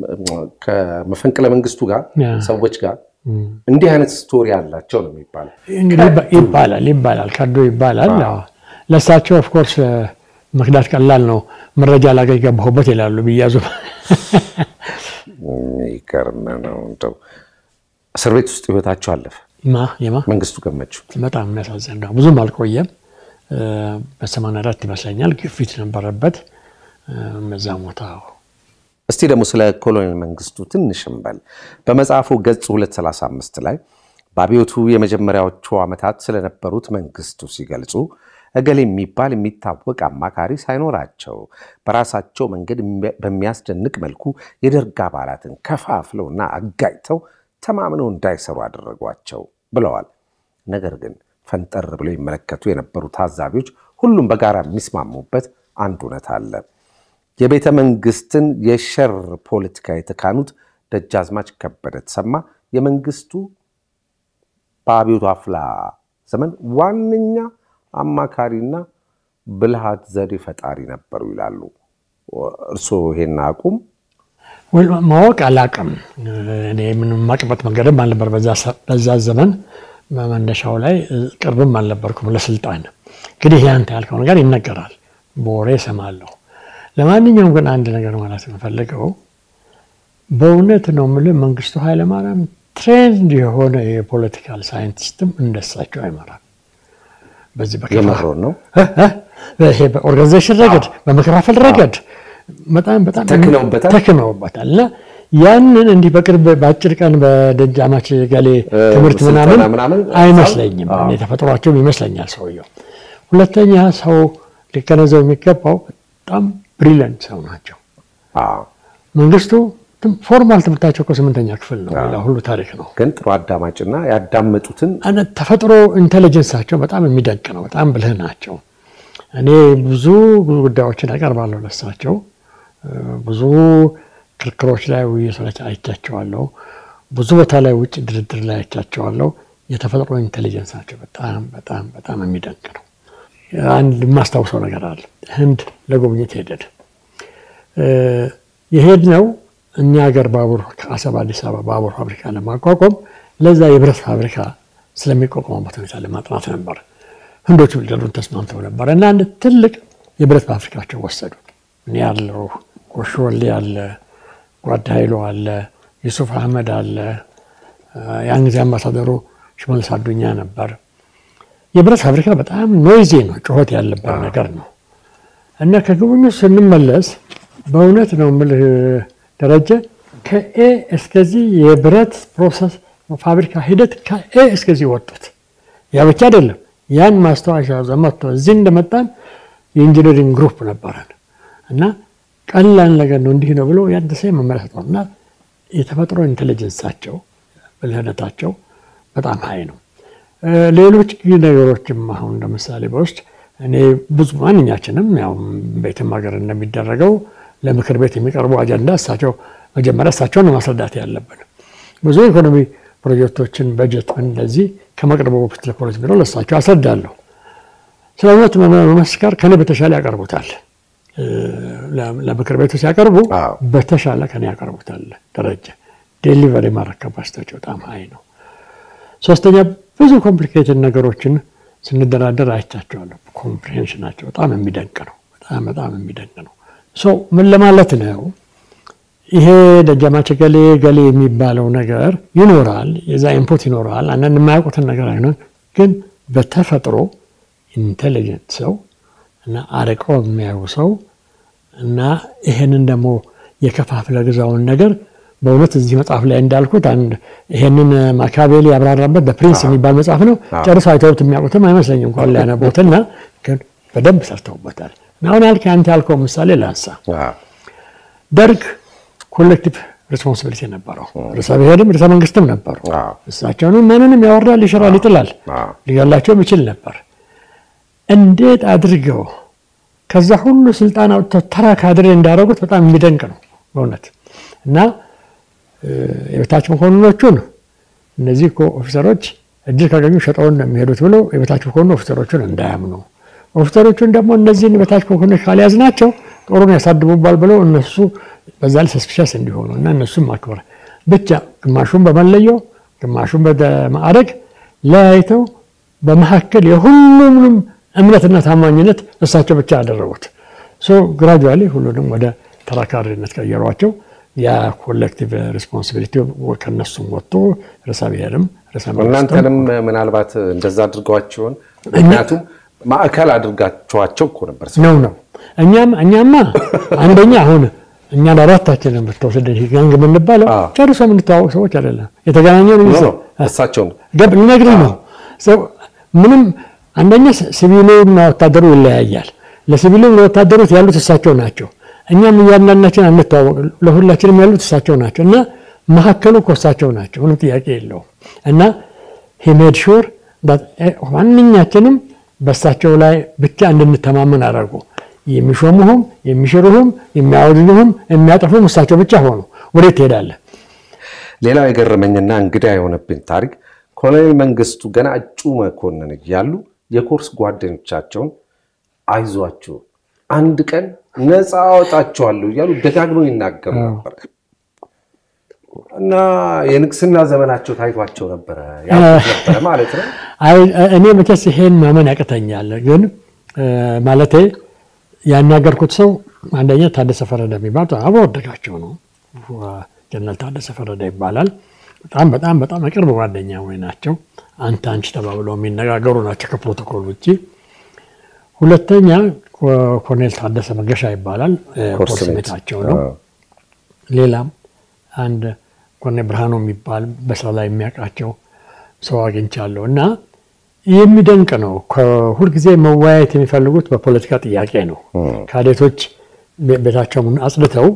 Speaker 1: ከመፈንቅለ መንግስቱ ጋር ሰዎች ጋር እንዲህ አይነት ስቶሪ አላቸው ነው የሚባለው።
Speaker 2: እንግዲህ ይባላል ይባላል ከዱ ይባላል። ለእሳቸው ኦፍኮርስ መክዳት ቀላል ነው። መረጃ ላገኝ ገባሁበት ይላሉ ቢያዙ
Speaker 1: የሚገርም ነው። እንደው እስር ቤት ውስጥ ህይወታቸው አለፈ።
Speaker 2: ማ የማ
Speaker 1: መንግስቱ ገመቹ
Speaker 2: በጣም የሚያሳዝን ነው። ብዙም አልቆየም። በሰማንያ አራት ይመስለኛል ግፊት ነበረበት። በዛ ሞታ
Speaker 1: እስቲ ደግሞ ስለ ኮሎኔል መንግስቱ ትንሽ እንበል። በመጽሐፉ ገጽ 235 ላይ በአብዮቱ የመጀመሪያዎቹ ዓመታት ስለነበሩት መንግስቱ ሲገልጹ እገሌ የሚባል የሚታወቅ አማካሪ ሳይኖራቸው በራሳቸው መንገድ በሚያስደንቅ መልኩ የደርግ አባላትን ከፋፍለውና አጋጭተው ተማምነው እንዳይሰሩ አደረጓቸው ብለዋል። ነገር ግን ፈንጠር ብለው ይመለከቱ የነበሩ ታዛቢዎች ሁሉም በጋራ የሚስማሙበት አንድ እውነት አለ። የቤተ መንግስትን የሸር ፖለቲካ የተካኑት ደጃዝማች ከበደ ተሰማ የመንግስቱ በአብዮቱ አፍላ ዘመን ዋነኛ አማካሪና ብልሃት ዘዴ ፈጣሪ ነበሩ ይላሉ። እርስዎ ይሄን አቁም
Speaker 2: ማወቅ አላቅም። እኔ ምንም የማውቅበት መንገድም አልነበር በዛ ዘመን መነሻው ላይ ቅርብም አልነበርኩም ለስልጣን። እንግዲህ ያንተ ያልከው ነገር ይነገራል፣ በወሬ እሰማለሁ። ለማንኛውም ግን አንድ ነገር ማለት የምፈልገው በእውነት ነው የምልህ መንግስቱ ኃይለማርያም ትሬንድ የሆነ የፖለቲካል ሳይንቲስትም እንደሳቸው አይመራም። በዚህ
Speaker 1: የመሮን ነው
Speaker 2: ይሄ በኦርጋናይዜሽን ረገድ በመከፋፈል ረገድ በጣም በጣም
Speaker 1: ተክነውበታል
Speaker 2: ተክነውበታል እና ያንን እንዲህ በቅርብ በአጭር ቀን በደጃማች ገሌ ትምህርት ምናምን
Speaker 1: ምናምን
Speaker 2: አይመስለኝም። እኔ ተፈጥሯቸውም ይመስለኛል ሰውየው። ሁለተኛ ሰው ሊገነዘው የሚገባው በጣም ብሪሊየንት ሰው ናቸው። መንግስቱ ፎርማል ትምህርታቸው እኮ ስምንተኛ ክፍል ነው። ሌላ ሁሉ ታሪክ ነው።
Speaker 1: ግን ጥሩ አዳማጭና ያዳመጡትን
Speaker 2: ተፈጥሮ ኢንቴሊጀንሳቸው በጣም የሚደንቅ ነው። በጣም ብልህ ናቸው። እኔ ብዙ ብዙ ጉዳዮችን ያቀርባለሁ ለሳቸው ብዙ ክርክሮች ላይ ውይይቶች አይቻቸዋለሁ። ብዙ ቦታ ላይ ውጭ ድርድር ላይ አይቻቸዋለሁ። የተፈጥሮ ኢንቴሊጀንሳቸው በጣም በጣም በጣም የሚደንቅ ነው። አንድ የማስታውሰው ነገር አለ። ህንድ ለጉብኝት ሄደን የሄድነው እኛ ሀገር ባቡር ከአሰብ አዲስ አበባ ባቡር ፋብሪካ ለማቋቋም ለዛ የብረት ፋብሪካ ስለሚቋቋሙበት ሁኔታ ለማጥናት ነበር። ህንዶቹ ሊደሉን ተስማምተው ነበር እና አንድ ትልቅ የብረት ፋብሪካቸው ወሰዱ። እኔ ያለው ጎሾ ወልዴ አለ፣ ጓድ ኃይሉ አለ፣ ዩሱፍ አህመድ አለ። ያን ጊዜ አምባሳደሩ ሽመልስ አዱኛ ነበር። የብረት ፋብሪካ በጣም ኖይዜ ነው፣ ጩኸት ያለበት ነገር ነው እና ከጉብኝት ስንመለስ በእውነት ነው የምልህ ደረጀ ከኤ እስከዚህ የብረት ፕሮሰስ ፋብሪካ ሂደት ከኤ እስከዚህ ወጡት። ያ ብቻ አይደለም። ያን ማስታወሻ ዘመቶ እዚህ እንደመጣን የኢንጂነሪንግ ግሩፕ ነበረን እና ቀላል ነገር ነው እንዲህ ነው ብሎ ያደሰ መመለስ ነው እና የተፈጥሮ ኢንቴሊጀንሳቸው ብልህነታቸው በጣም ሀይ ነው። ሌሎች ነገሮችም አሁን ለምሳሌ በውስጥ እኔ ብዙ ማንኛችንም ያው ቤትም ሀገር እንደሚደረገው ለምክር ቤት የሚቀርቡ አጀንዳ እሳቸው መጀመሪያ እሳቸውን ማስረዳት ያለብን ብዙ ኢኮኖሚ ፕሮጀክቶችን በጀት እንደዚህ ከመቅረቡ በፊት ለፖሊስ ቢሮ ለእሳቸው አስረዳለሁ። ስለ እውነት መመስከር ከኔ በተሻለ ያቀርቡታል። ለምክር ቤቱ ሲያቀርቡ በተሻለ ከኔ ያቀርቡታል። ደረጀ ዴሊቨሪ ማድረግ ካፓሲቲያቸው በጣም ሀይ ነው። ሶስተኛ ብዙ ኮምፕሊኬትድ ነገሮችን ስንደራደር አይቻቸዋለሁ። ኮምፕሬንሽናቸው በጣም የሚደንቅ ነው። በጣም በጣም የሚደንቅ ነው። ሶ ምን ለማለት ነው? ይሄ ደጃማች ገሌ ገሌ የሚባለው ነገር ይኖራል። የዛ ኢንፑት ይኖራል። አንዳንድ የማያውቁትን ነገር አይኖር፣ ግን በተፈጥሮ ኢንቴሊጀንት ሰው እና አርቀው የሚያዩ ሰው እና ይሄንን ደግሞ የከፋፍለ ግዛውን ነገር በእውነት እዚህ መጽሐፍ ላይ እንዳልኩት አንድ ይሄንን ማካቤሊ ያብራራበት በፕሪንስ የሚባል መጽሐፍ ነው። ጨርሶ አይተውት የሚያውቁትም አይመስለኝም እንኳን ሊያነቦትና ግን በደንብ ሰርተውበታል። አሁን ያልክ አንተ ያልከው ምሳሌ ላንሳ። ደርግ ኮሌክቲቭ ሬስፖንሲቢሊቲ ነበረው። ርዕሰ ብሔርም ርዕሰ መንግስትም ነበሩ። እሳቸውንም ማንንም ያወርዳል፣ ይሽራል፣ ይጥላል፣ ሊገላቸውም ይችል ነበር። እንዴት አድርገው ከዛ ሁሉ ስልጣን አውጥተው ተራ ካድሬ እንዳደረጉት በጣም የሚደንቅ ነው በእውነት እና የበታች መኮንኖቹን እነዚህ እኮ ኦፊሰሮች እድል ካገኙ ሸጠውን ነው የሚሄዱት ብለው የበታች መኮንኑ ኦፊሰሮቹን እንዳያምኑ ኦፊሰሮቹን ደግሞ እነዚህን የበታች መኮንኖች ካልያዝ ናቸው ጦሩን ያሳድቡባል ብለው እነሱ በዛ ላይ ሰስፒሸስ እንዲሆኑ እና እነሱም ማክበር ብቻ ግማሹን በመለየው ግማሹን በማዕረግ ለያይተው በመካከል የሁሉንም እምነትና ታማኝነት እሳቸው ብቻ ያደረጉት ግራጁዋሊ ሁሉንም ወደ ተራካሪነት ቀየሯቸው። ያ ኮሌክቲቭ ሬስፖንሲቢሊቲ ከነሱም ወጥቶ ርዕሰ ብሔርም ርዕሰ መንግስትም
Speaker 1: እናንተንም ምናልባት እንደዛ አድርገዋቸውን ምክንያቱም ማዕከል አድርጋችኋቸው እኮ ነበር
Speaker 2: ነው ነው እኛም እኛማ አንደኛ አሁን እኛ ለአራታችንን ብትወስድ ጋንግ የምንባለው
Speaker 1: አዎ።
Speaker 2: ጨርሶ የምንተዋወቅ ሰዎች አይደለም። የተገናኘው ነው
Speaker 1: ነው እሳቸውን
Speaker 2: ገብ ልነግርህ ነው። ሰው ምንም አንደኛ ሲቪሉና ወታደሩ ይለያያል። ለሲቪሉም ለወታደሮች ያሉት እሳቸው ናቸው። እኛም እያንዳንዳችን አንተዋወቅ፣ ለሁላችንም ያሉት እሳቸው ናቸው እና መካከሉ እኮ እሳቸው ናቸው። ምንም ጥያቄ የለውም። እና ሂሜድ ሹር ማንኛችንም በእሳቸው ላይ ብቻ እንድንተማመን አደረጉ። የሚሾሙህም የሚሽሩህም የሚያወድኑህም የሚያጠፉም እሳቸው ብቻ ሆኑ። ወዴት ትሄዳለህ?
Speaker 1: ሌላው የገረመኝና እንግዳ የሆነብኝ ታሪክ ኮሎኔል መንግስቱ ገና እጩ መኮንን እያሉ የኮርስ ጓደኞቻቸውን አይዟችሁ አንድ ቀን ነፃ አወጣችኋለሁ እያሉ ደጋግመው ይናገሩ ነበር እና የንግስና ዘመናቸው ታይቷቸው ነበረ ያልኩት ነበረ ማለት ነው።
Speaker 2: አይ እኔ መቼስ ይሄን ማመን ያቅተኛል። ግን ማለቴ ያናገርኩት ሰው አንደኛ ታደሰ ፈረደ የሚባል አብሮ ወደቃቸው ነው። ጀነራል ታደሰ ፈረደ ይባላል። በጣም በጣም በጣም የቅርብ ጓደኛ ወይ ናቸው። አንተ አንቺ ተባብለው የሚነጋገሩ ናቸው ከፕሮቶኮል ውጭ። ሁለተኛ ኮሎኔል ታደሰ መገሻ ይባላል። ኮርስ ሜታቸው ነው። ሌላም አንድ ኮሎኔል ብርሃኑ የሚባል በስራ ላይ የሚያውቃቸው ሰው አግኝቻለሁ እና የሚደንቅ ነው። ሁልጊዜ መወያየት የሚፈልጉት በፖለቲካ ጥያቄ ነው። ካዴቶች ቤታቸውን አጽድተው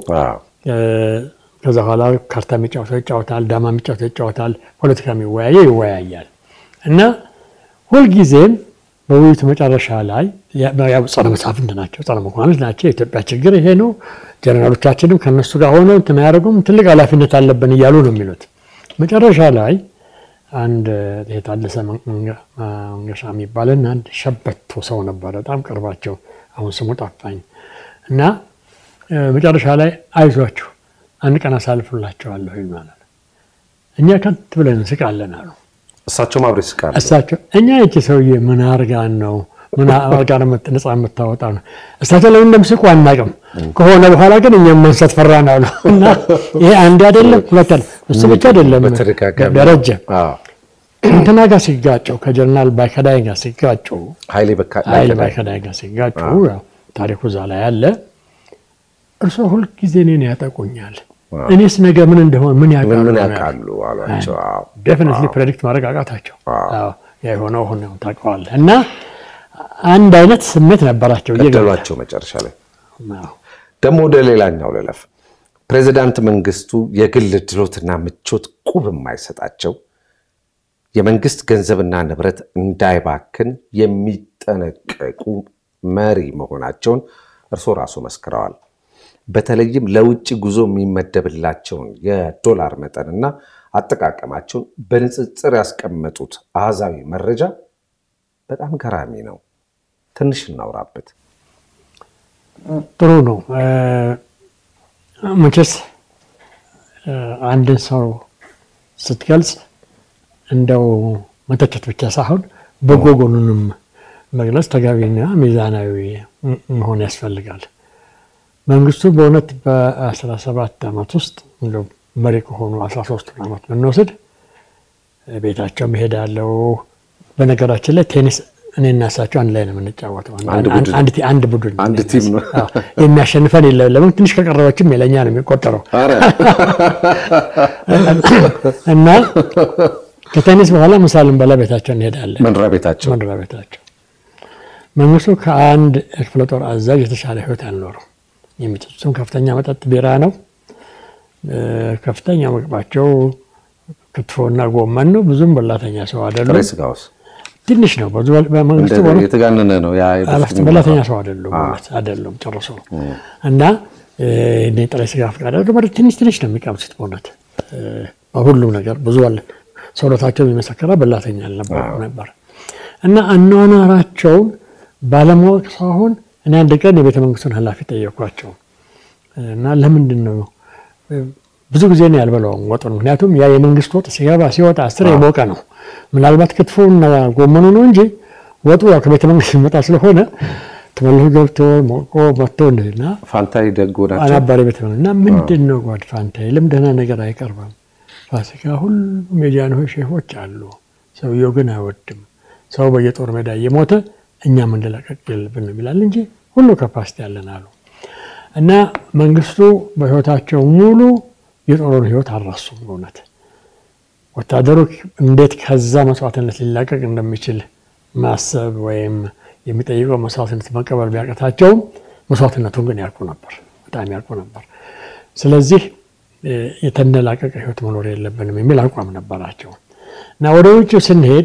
Speaker 2: ከዛ በኋላ ካርታ የሚጫወተው ይጫወታል፣ ዳማ የሚጫወተው ይጫወታል፣ ፖለቲካ የሚወያየ ይወያያል እና ሁልጊዜም በውይይቱ መጨረሻ ላይ ያው ጸረ መሳፍንት ናቸው፣ ጸረ መኳንንት ናቸው። የኢትዮጵያ ችግር ይሄ ነው፣ ጀነራሎቻችንም ከነሱ ጋር ሆነው እንትን አያደርጉም፣ ትልቅ ኃላፊነት አለብን እያሉ ነው የሚሉት። መጨረሻ ላይ አንድ የታደሰ መንገሻ የሚባልና አንድ ሸበቶ ሰው ነበረ፣ በጣም ቅርባቸው፣ አሁን ስሙ ጠፋኝ እና መጨረሻ ላይ አይዟችሁ አንድ ቀን አሳልፍላቸዋለሁ ይሉናል። እኛ ከት ብለን እንስቃለን አሉ።
Speaker 1: እሳቸውም አብረው ይስቃሉ።
Speaker 2: እሳቸው እኛ ይቺ ሰውዬ ምን አርጋን ነው ምን አርጋ ነፃ የምታወጣ ነው? እሳቸው ለምን እንደምስቁ አናውቅም። ከሆነ በኋላ ግን እኛም ማንሳት ፈራን አሉ እና ይሄ አንድ አይደለም ሁለት አይደለም እሱ ብቻ አይደለም
Speaker 1: በተደጋጋሚ
Speaker 2: ደረጀ
Speaker 1: አዎ።
Speaker 2: እንትና ጋር ሲጋጨው ከጀነራል ባይከዳይ ጋር ሲጋጩ
Speaker 1: ኃይሌ በካ
Speaker 2: ኃይሌ ባይከዳይ ጋር ሲጋጩ ያው ታሪኩ እዛ ላይ አለ። እርሶ ሁልጊዜ እኔን ያጠቁኛል፣ እኔስ ነገ ምን እንደሆን ምን ያውቃሉ
Speaker 1: ምን ያውቃሉ አሏቸው። አዎ።
Speaker 2: ዴፊኒትሊ ፕሬዲክት ማድረግ አቃታቸው።
Speaker 1: አዎ።
Speaker 2: አዎ፣ ያ የሆነው ሆነ ታውቀዋለህ። እና አንድ አይነት ስሜት ነበራቸው።
Speaker 1: ገደሏቸው መጨረሻ ላይ።
Speaker 2: አዎ።
Speaker 1: ደግሞ ወደ ሌላኛው ልለፍ። ፕሬዚዳንት መንግስቱ የግል ድሎትና ምቾት ቁብ የማይሰጣቸው የመንግስት ገንዘብና ንብረት እንዳይባክን የሚጠነቀቁ መሪ መሆናቸውን እርስዎ ራሱ መስክረዋል። በተለይም ለውጭ ጉዞ የሚመደብላቸውን የዶላር መጠንና አጠቃቀማቸውን በንጽጽር ያስቀመጡት አሃዛዊ መረጃ በጣም ገራሚ ነው። ትንሽ እናውራበት።
Speaker 2: ጥሩ ነው። መቼስ አንድን ሰው ስትገልጽ እንደው መተቸት ብቻ ሳይሆን በጎ ጎኑንም መግለጽ ተገቢና ሚዛናዊ መሆን ያስፈልጋል። መንግስቱ በእውነት በ17 ዓመት ውስጥ እንደው መሪ ከሆኑ 13 ዓመት ብንወስድ ቤታቸው መሄዳለው። በነገራችን ላይ ቴኒስ እኔና እሳቸው አንድ ላይ ነው የምንጫወተው።
Speaker 1: አንድ ቡድን።
Speaker 2: አንድ ቲ- አንድ ቡድን
Speaker 1: አንድ ቲም ነው።
Speaker 2: አዎ። የሚያሸንፈን የለም። ለምን ትንሽ ከቀረበችም የለኛ ነው የሚቆጠረው
Speaker 1: ኧረ
Speaker 2: እና ከቴኒስ በኋላ ምሳ ልንበላ ቤታቸው እንሄዳለን።
Speaker 1: መኖሪያ ቤታቸው
Speaker 2: መኖሪያ ቤታቸው መንግስቱ ከአንድ የክፍለ ጦር አዛዥ የተሻለ ህይወት አልኖረው። የሚጠጡትም ከፍተኛ መጠጥ ቢራ ነው። እ፣ ከፍተኛ ምግባቸው ክትፎና ጎመን ነው። ብዙም በላተኛ ሰው
Speaker 1: ጥሬ
Speaker 2: አይደሉም።
Speaker 1: ስጋውስ
Speaker 2: ትንሽ ነው። ብዙ በመንግስቱ
Speaker 1: እንደ
Speaker 2: በእውነት
Speaker 1: የተጋነነ ነው። ያ የበፊት
Speaker 2: በላተኛ ሰው አይደሉም ማለት አይደሉም ጨርሶ እና እ፣ እኔ ጥሬ ስጋ ፍቃድ አድርገው ማለት ትንሽ ትንሽ ነው የሚቀምሱት በእውነት እ፣ በሁሉም ነገር ብዙ አለ። ሰውነታቸው የሚመሰከራ በላተኛ አልነበሩ ነበር እና አኗኗራቸውን ባለማወቅ ሳይሆን እኔ አንድ ቀን የቤተ መንግስቱን ኃላፊ ጠየኳቸው እና ለምንድን ነው ብዙ ጊዜ ነው ያልበላውም ወጡን። ምክንያቱም ያ የመንግስት ወጥ ሲገባ ሲወጣ አስር የሞቀ ነው። ምናልባት ክትፎና ጎመኑ ነው እንጂ ወጡ ያው ከቤተ መንግስት የሚመጣ ስለሆነ ተመልሶ ገብቶ ሞቆ መጥቶ እንደና
Speaker 1: ፋንታይ ደጎ ናቸው።
Speaker 2: አናባሪ ቤት ነው እና ምንድን ነው ጓድ ፋንታይ ለምን ደህና ነገር አይቀርብም? ፋሲካ ሁሉም የጃንሆይ ሼፎች አሉ። ሰውየው ግን አይወድም። ሰው በየጦር ሜዳ እየሞተ እኛ መንደላቀቅ የለብንም ይላል እንጂ ሁሉ ካፓሲቲ ያለን አሉ እና መንግስቱ በህይወታቸው ሙሉ የጦሩን ህይወት አልረሱም። በእውነት ወታደሩ እንዴት ከዛ መስዋዕትነት ሊላቀቅ እንደሚችል ማሰብ ወይም የሚጠይቀው መስዋዕትነት መቀበል ቢያቀታቸውም መስዋዕትነቱን ግን ያውቁ ነበር፣ በጣም ያውቁ ነበር። ስለዚህ የተንደላቀቀ ህይወት መኖር የለብንም የሚል አቋም ነበራቸው እና ወደ ውጭ ስንሄድ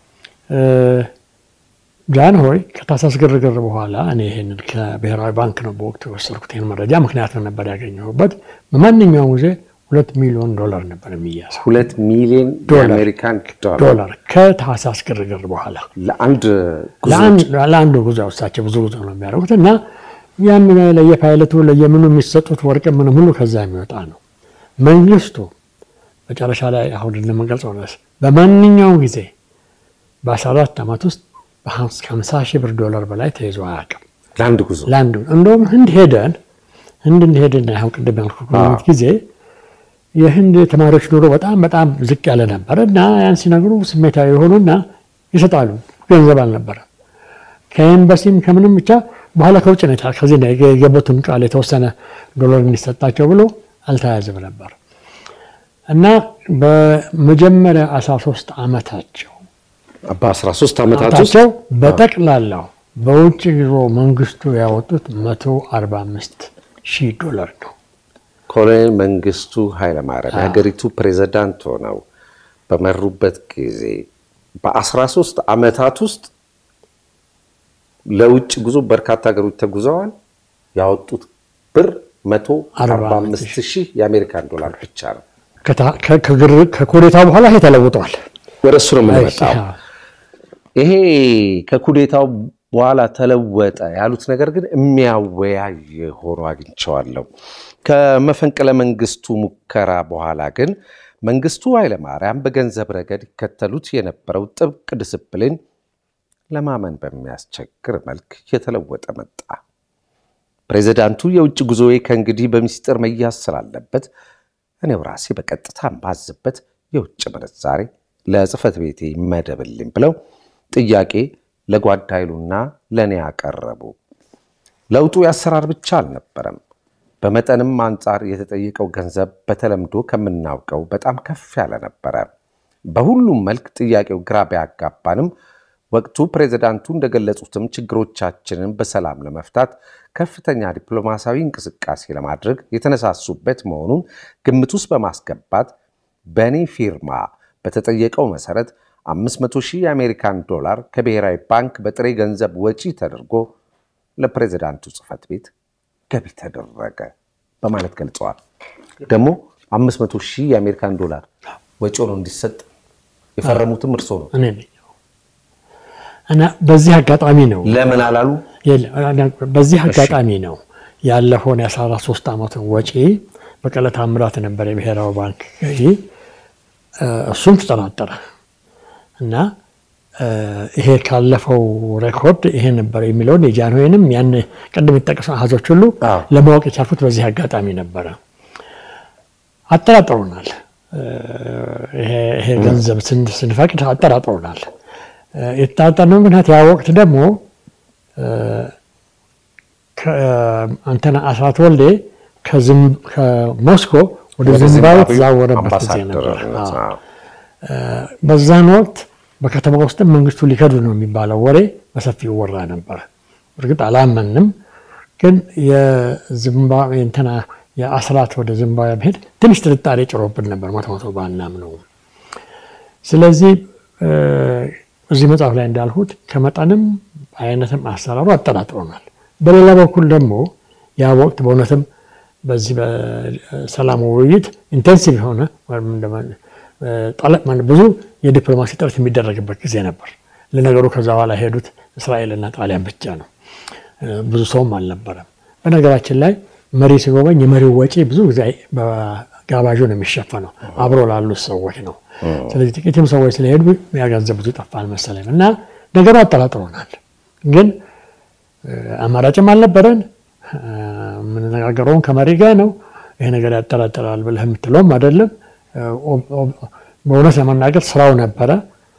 Speaker 2: ጃንሆይ ከታህሳስ ግርግር በኋላ እኔ ይህንን ከብሔራዊ ባንክ ነው በወቅቱ የወሰድኩት ይህን መረጃ ምክንያቱም ነበር ያገኘሁበት። በማንኛውም ጊዜ ሁለት ሚሊዮን ዶላር ነበር የሚያዘው
Speaker 1: ሁለት ሚሊዮን የአሜሪካን ዶላር
Speaker 2: ዶላር ከታህሳስ ግርግር በኋላ
Speaker 1: ለአንድ
Speaker 2: ለአንዱ ጉዞ እሳቸው ብዙ ጉዞ ነው የሚያደርጉት እና ያም ለየፓይለቱ ለየምኑ የሚሰጡት ወርቅ ምንም ሁሉ ከዛ የሚወጣ ነው። መንግስቱ መጨረሻ ላይ አሁን እንደምንገልጸው ድረስ በማንኛውም ጊዜ በ14 ዓመት ውስጥ ከ50 ሺህ ብር ዶላር በላይ ተይዞ አያውቅም።
Speaker 1: ለአንድ ጉዞ
Speaker 2: ለአንዱ እንደውም ህንድ ሄደን ህንድ እንደሄድና አሁን ቅድም ያልኩት ጉብኝት ጊዜ የህንድ ተማሪዎች ኑሮ በጣም በጣም ዝቅ ያለ ነበር እና ያን ሲነግሩ ስሜታዊ የሆኑና ይሰጣሉ። ገንዘብ አልነበረ ከኤምባሲም ከምንም ብቻ በኋላ ከውጭ ነው ከዚህ የገቡትን ቃል የተወሰነ ዶላር እንዲሰጣቸው ብሎ አልተያዘም ነበር እና በመጀመሪያ 13 ዓመታቸው
Speaker 1: በ13 ዓመታት ውስጥ
Speaker 2: ዓመታቸው በጠቅላላው በውጭ ጉዞ መንግስቱ ያወጡት 145 ሺህ ዶላር ነው።
Speaker 1: ኮሎኔል መንግስቱ ኃይለማርያም የሀገሪቱ ፕሬዝዳንት ሆነው በመሩበት ጊዜ በ13 ዓመታት ውስጥ ለውጭ ጉዞ በርካታ ሀገሮች ተጉዘዋል። ያወጡት ብር 145 ሺህ የአሜሪካን ዶላር ብቻ ነው።
Speaker 2: ከኩዴታው በኋላ ይሄ ተለውጧል።
Speaker 1: ወደ እሱ ነው የምንመጣው። ይሄ ከኩዴታው በኋላ ተለወጠ ያሉት ነገር ግን የሚያወያይ ሆኖ አግኝቸዋለሁ። ከመፈንቅለ መንግስቱ ሙከራ በኋላ ግን መንግስቱ ኃይለማርያም በገንዘብ ረገድ ይከተሉት የነበረው ጥብቅ ዲስፕሊን ለማመን በሚያስቸግር መልክ የተለወጠ መጣ። ፕሬዚዳንቱ የውጭ ጉዞዬ ከእንግዲህ በሚስጥር መያዝ ስላለበት እኔው ራሴ በቀጥታ ማዝበት የውጭ ምንዛሬ ለጽህፈት ቤቴ ይመደብልኝ ብለው ጥያቄ ለጓድ ኃይሉና ለእኔ ያቀረቡ። ለውጡ የአሰራር ብቻ አልነበረም። በመጠንም አንጻር የተጠየቀው ገንዘብ በተለምዶ ከምናውቀው በጣም ከፍ ያለ ነበረ። በሁሉም መልክ ጥያቄው ግራ ቢያጋባንም ወቅቱ ፕሬዚዳንቱ እንደገለጹትም ችግሮቻችንን በሰላም ለመፍታት ከፍተኛ ዲፕሎማሲያዊ እንቅስቃሴ ለማድረግ የተነሳሱበት መሆኑን ግምት ውስጥ በማስገባት በእኔ ፊርማ በተጠየቀው መሰረት 500 ሺህ የአሜሪካን ዶላር ከብሔራዊ ባንክ በጥሬ ገንዘብ ወጪ ተደርጎ ለፕሬዚዳንቱ ጽህፈት ቤት ገቢ ተደረገ በማለት ገልጸዋል። ደግሞ 500 ሺህ የአሜሪካን ዶላር ወጪ ሆኖ እንዲሰጥ የፈረሙትም እርሶ ነው
Speaker 2: እኔ ነኝ እና በዚህ አጋጣሚ ነው
Speaker 1: ለምን አላሉ?
Speaker 2: በዚህ አጋጣሚ ነው ያለፈውን የ13 ዓመቱን ወጪ በቀለ ታምራት ነበር የብሔራዊ ባንክ ገዢ። እሱም ተጠራጠረ እና ይሄ ካለፈው ሬኮርድ ይሄ ነበር የሚለውን የጃንሆይንም ያን ቅድም የተጠቀሱ አሃዞች ሁሉ ለማወቅ የቻልኩት በዚህ አጋጣሚ ነበረ። አጠራጥሮናል። ይሄ ገንዘብ ስንፈቅድ አጠራጥሮናል። የተጠራጠርነው ምክንያት ያ ወቅት ደግሞ አንተና አስራት ወልዴ ከሞስኮ ወደ ዝምባብዌ ተዛወረበት ጊዜ ነበር። በዛን ወቅት በከተማ ውስጥም መንግስቱ ሊከዱ ነው የሚባለው ወሬ በሰፊው ወራ ነበር። እርግጥ አላመንም፣ ግን የዚምባብዌ እንትና የአስራት ወደ ዚምባብዌ መሄድ ትንሽ ጥርጣሬ ጭሮብን ነበር። መቶ መቶ ባናምነው። ስለዚህ እዚህ መጽሐፍ ላይ እንዳልሁት ከመጠንም አይነትም አሰራሩ አጠራጥሮናል። በሌላ በኩል ደግሞ ያ ወቅት በእውነትም በዚህ በሰላም ውይይት ኢንቴንሲቭ የሆነ ብዙ የዲፕሎማሲ ጥረት የሚደረግበት ጊዜ ነበር። ለነገሩ ከዛ በኋላ ሄዱት እስራኤልና ጣሊያን ብቻ ነው። ብዙ ሰውም አልነበረም። በነገራችን ላይ መሪ ሲጎበኝ የመሪው ወጪ ብዙ ጊዜ በጋባዡ ነው የሚሸፈነው፣ አብሮ ላሉት ሰዎች ነው። ስለዚህ ጥቂትም ሰዎች ስለሄዱ ያ ገንዘብ ብዙ ጠፋ አልመሰለኝም እና ነገሩ አጠራጥሮናል። ግን አማራጭም አልነበረን። የምንነጋገረውን ከመሪ ጋር ነው። ይሄ ነገር ያጠራጥራል ብለህ የምትለውም አይደለም። በእውነት ለመናገር ስራው ነበረ።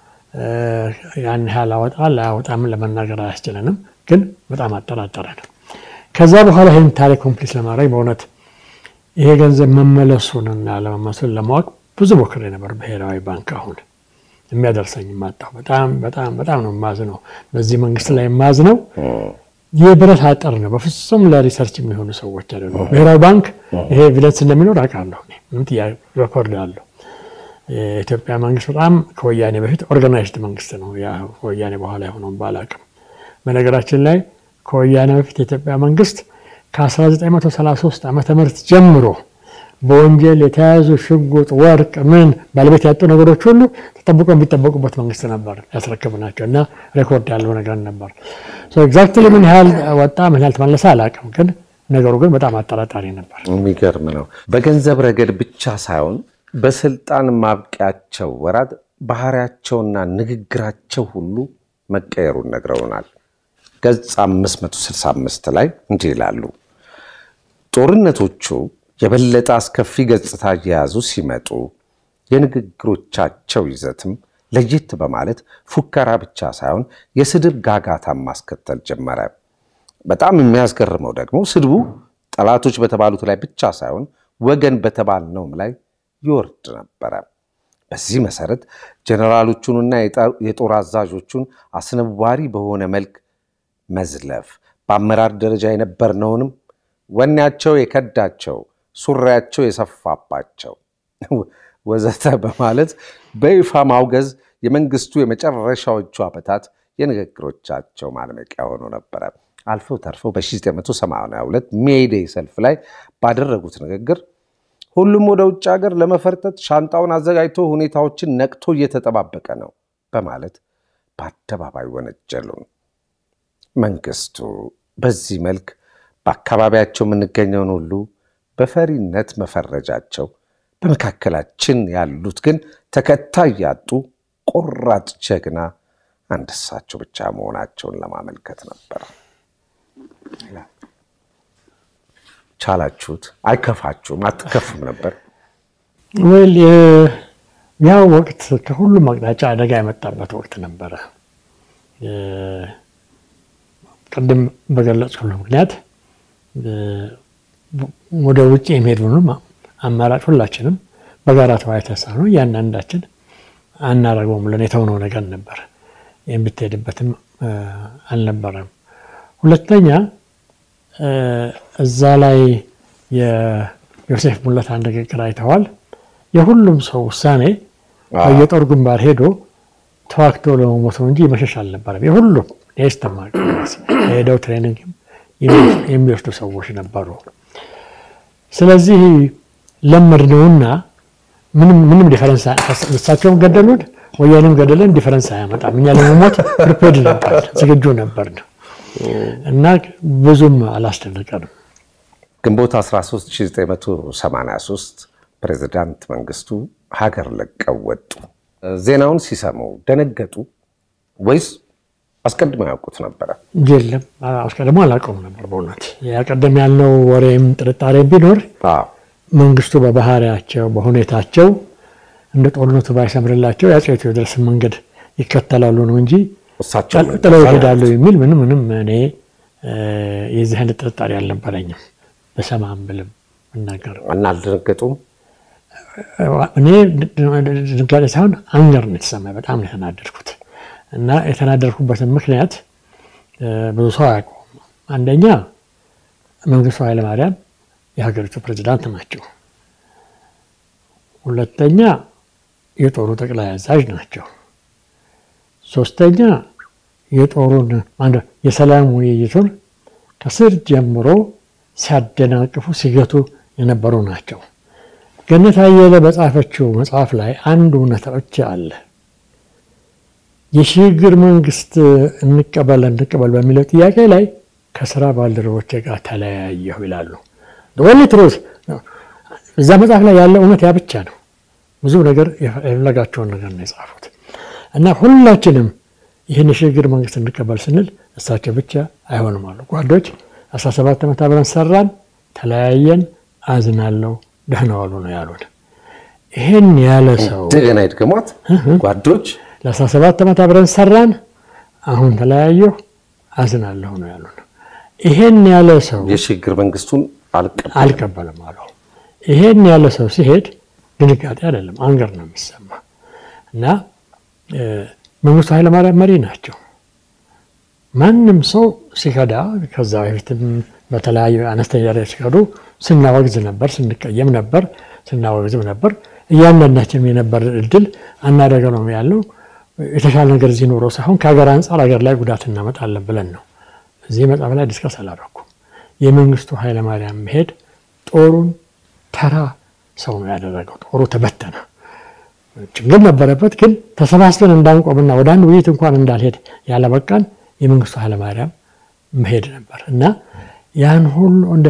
Speaker 2: ያን ያህል አወጣል አያወጣም ለመናገር አያስችለንም፣ ግን በጣም አጠራጠረን። ከዛ በኋላ ይህን ታሪክ ኮምፕሊት ለማድረግ በእውነት ይሄ ገንዘብ መመለሱንና ለመመሱን ለማወቅ ብዙ ሞክሬ ነበር። ብሔራዊ ባንክ አሁን የሚያደርሰኝ ማጣሁ። በጣም በጣም በጣም ነው የማዝነው። በዚህ መንግስት ላይ የማዝነው የብረት አጥር ነው። በፍጹም ለሪሰርች የሚሆኑ ሰዎች አይደሉም። ብሔራዊ ባንክ ይሄ ኤቪደንስ እንደሚኖር አውቃለሁ። ምንም ጥያቄ ሬኮርድ አለሁ። የኢትዮጵያ መንግስት በጣም ከወያኔ በፊት ኦርጋናይዝድ መንግስት ነው። ከወያኔ በኋላ የሆነውን ባላቅም፣ በነገራችን ላይ ከወያኔ በፊት የኢትዮጵያ መንግስት ከ1933 ዓመተ ምህረት ጀምሮ በወንጀል የተያዙ ሽጉጥ፣ ወርቅ፣ ምን ባለቤት ያጡ ነገሮች ሁሉ ተጠብቆ የሚጠበቁበት መንግስት ነበር ያስረክብ ናቸው እና ሬኮርድ ያለው ነገር ነበር። ኤግዛክትሊ ምን ያህል ወጣ ምን ያህል ተመለሰ አላውቅም፣ ግን ነገሩ ግን በጣም አጠራጣሪ ነበር።
Speaker 1: የሚገርም ነው። በገንዘብ ረገድ ብቻ ሳይሆን በስልጣን ማብቂያቸው ወራት ባህሪያቸውና ንግግራቸው ሁሉ መቀየሩን ነግረውናል። ገጽ 565 ላይ እንዲህ ይላሉ። ጦርነቶቹ የበለጠ አስከፊ ገጽታ እየያዙ ሲመጡ የንግግሮቻቸው ይዘትም ለየት በማለት ፉከራ ብቻ ሳይሆን የስድብ ጋጋታን ማስከተል ጀመረ። በጣም የሚያስገርመው ደግሞ ስድቡ ጠላቶች በተባሉት ላይ ብቻ ሳይሆን ወገን በተባልነውም ላይ ይወርድ ነበረ። በዚህ መሰረት ጀነራሎቹንና የጦር አዛዦቹን አስነዋሪ በሆነ መልክ መዝለፍ፣ በአመራር ደረጃ የነበርነውንም ወኔያቸው የከዳቸው ሱሪያቸው የሰፋባቸው ወዘተ በማለት በይፋ ማውገዝ የመንግስቱ የመጨረሻዎቹ ዓመታት የንግግሮቻቸው ማድመቂያ ሆኖ ነበረ። አልፈው ተርፈው በ1982 ሜይዴይ ሰልፍ ላይ ባደረጉት ንግግር ሁሉም ወደ ውጭ ሀገር ለመፈርጠጥ ሻንጣውን አዘጋጅቶ ሁኔታዎችን ነቅቶ እየተጠባበቀ ነው በማለት በአደባባይ ወነጀሉን። መንግስቱ በዚህ መልክ በአካባቢያቸው የምንገኘውን ሁሉ በፈሪነት መፈረጃቸው፣ በመካከላችን ያሉት ግን ተከታይ ያጡ ቆራጥ ጀግና አንድ እሳቸው ብቻ መሆናቸውን ለማመልከት ነበር። ቻላችሁት? አይከፋችሁም? አትከፉም ነበር?
Speaker 2: ወይል ያ ወቅት ከሁሉም አቅጣጫ አደጋ የመጣበት ወቅት ነበረ። ቅድም በገለጽኩ ምክንያት ወደ ውጭ የሚሄድ ምንም አማራጭ ሁላችንም በጋራ ተወያይተን ነው እያንዳንዳችን አናረገውም ብለን የተውነው ነገር ነበር። የምትሄድበትም አልነበረም። ሁለተኛ እዛ ላይ የዮሴፍ ሙለታ ንግግር አይተዋል። የሁሉም ሰው ውሳኔ የጦር ግንባር ሄዶ ተዋግቶ ለመሞት ነው እንጂ መሸሽ አልነበረም። የሁሉም የስተማ ሄደው ትሬኒንግ የሚወስዱ ሰዎች ነበሩ። ስለዚህ ለመድነውና ምንም ዲፈረንስ እሳቸውም ገደሉን፣ ወያኔም ገደለን፣ ዲፈረንስ አያመጣም። እኛ ለመሞት ፕሪፔድ ነበር፣ ዝግጁ ነበር እና ብዙም አላስደነቀንም።
Speaker 1: ግንቦት 13 1983 ፕሬዚዳንት መንግስቱ ሀገር ለቀው ወጡ። ዜናውን ሲሰሙ ደነገጡ ወይስ አስቀድሞ ያውቁት ነበረ?
Speaker 2: የለም አስቀድሞ አላውቀውም ነበር። በእውነት ያቀደም ያልነው ወሬም ጥርጣሬ ቢኖር መንግስቱ በባህሪያቸው በሁኔታቸው እንደ ጦርነቱ ባይሰምርላቸው የአፄ ቴዎድሮስን መንገድ ይከተላሉ ነው እንጂ ጥለው ይሄዳሉ የሚል ምንም ምንም እኔ የዚህ አይነት ጥርጣሬ አልነበረኝም። በሰማም ብልም እናገር
Speaker 1: እና አልደነገጡም።
Speaker 2: እኔ ድንጋጤ ሳይሆን አንገር ነው የተሰማኝ። በጣም ነው የተናደድኩት እና የተናደድኩበትን ምክንያት ብዙ ሰው አያውቀውም። አንደኛ መንግስቱ ኃይለማርያም የሀገሪቱ ፕሬዚዳንት ናቸው። ሁለተኛ የጦሩ ጠቅላይ አዛዥ ናቸው። ሶስተኛ የጦሩን የሰላም ውይይቱን ከስር ጀምሮ ሲያደናቅፉ ሲገቱ የነበሩ ናቸው። ገነት አየለ በጻፈችው መጽሐፍ ላይ አንድ እውነታ ብቻ አለ። የሽግግር መንግስት እንቀበል እንቀበል በሚለው ጥያቄ ላይ ከስራ ባልደረቦቼ ጋር ተለያየሁ ይላሉ። ወሊ ትሩዝ እዛ መጽሐፍ ላይ ያለ እውነት ያ ብቻ ነው። ብዙ ነገር የፈለጋቸውን ነገር ነው የጻፉት እና ሁላችንም ይህን የሽግግር መንግስት እንቀበል ስንል እሳቸው ብቻ አይሆንም አሉ። ጓዶች 17 ዓመት አብረን ሰራን፣ ተለያየን፣ አዝናለሁ፣ ደህና ዋሉ ነው ያሉን። ይህን ያለ ሰው
Speaker 1: እንደገና ይድገሟት። ጓዶች
Speaker 2: ለ17 ዓመት አብረን ሰራን፣ አሁን ተለያየሁ፣ አዝናለሁ ነው ያሉን። ይሄን ያለ ሰው
Speaker 1: የሽግግር መንግስቱን አልቀበል
Speaker 2: አልቀበልም አለው። ይሄን ያለ ሰው ሲሄድ ድንጋጤ አይደለም አንገር ነው የሚሰማ እና መንግስቱ ኃይለማርያም መሪ ናቸው። ማንም ሰው ሲከዳ ከዛ በፊትም በተለያዩ አነስተኛ ደረጃ ሲከዱ ስናወግዝ ነበር፣ ስንቀየም ነበር፣ ስናወግዝም ነበር። እያንዳንዳችንም የነበር እድል አናደገ ነው ያለው የተሻለ ነገር እዚህ ኖሮ ሳይሆን ከሀገር አንጻር ሀገር ላይ ጉዳት እናመጣለን ብለን ነው። እዚህ መጽሐፍ ላይ ዲስከስ አላደረኩም። የመንግስቱ ኃይለማርያም መሄድ ጦሩን ተራ ሰው ነው ያደረገው። ጦሩ ተበተነ። ችግር ነበረበት፣ ግን ተሰባስበን እንዳንቆምና ወደ አንድ ውይይት እንኳን እንዳልሄድ ያለበቃን የመንግስቱ ኃይለማርያም መሄድ ነበር እና ያን ሁሉ እንደ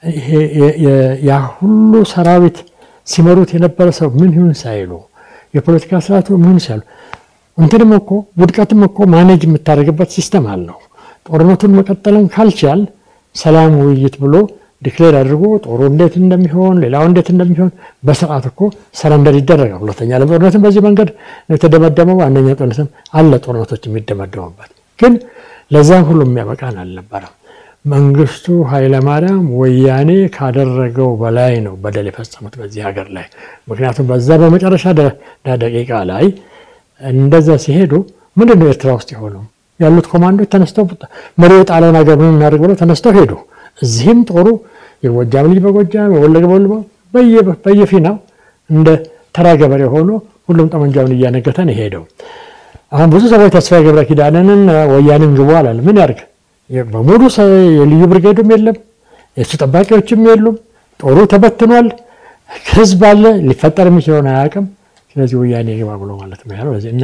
Speaker 2: ያ ሁሉ ሰራዊት ሲመሩት የነበረ ሰው ምን ይሁን ሳይሉ የፖለቲካ ስርዓቱ ምን ይሁን ሳይሉ እንትንም እኮ ውድቀትም እኮ ማኔጅ የምታደርግበት ሲስተም አለው። ጦርነቱን መቀጠልን ካልቻል ሰላም ውይይት ብሎ ዲክሌር አድርጎ ጦሩ እንዴት እንደሚሆን ሌላው እንዴት እንደሚሆን በስርዓት እኮ ሰረንደር ይደረጋል። ሁለተኛ ዓለም ጦርነትም በዚህ መንገድ ነው የተደመደመው። አንደኛ ጦርነትም አለ ጦርነቶች የሚደመደሙበት ግን ለዛም ሁሉ የሚያበቃን አልነበረም። መንግስቱ ኃይለማርያም ወያኔ ካደረገው በላይ ነው በደል የፈጸሙት በዚህ ሀገር ላይ። ምክንያቱም በዛ በመጨረሻ ደቂቃ ላይ እንደዛ ሲሄዱ ምንድን ነው ኤርትራ ውስጥ የሆነው? ያሉት ኮማንዶች ተነስተው መሪው ጣሊያን ሀገር ምን እናደርግ ብለው ተነስተው ሄዱ። እዚህም ጦሩ የጎጃም ልጅ በጎጃም የወለገ በወልባ በየፊናው እንደ ተራ ገበሬ ሆኖ ሁሉም ጠመንጃውን እያነገተን የሄደው። አሁን ብዙ ሰዎች ተስፋዬ ገብረ ኪዳንንን ወያኔን ግቡ አላለ። ምን ያርግ? በሙሉ የልዩ ብርጌዱም የለም፣ የእሱ ጠባቂዎችም የሉም። ጦሩ ተበትኗል። ህዝብ አለ፣ ሊፈጠር የሚችለውን አያውቅም። ስለዚህ ወያኔ ግባ ብሎ ማለት ነው ያለው እና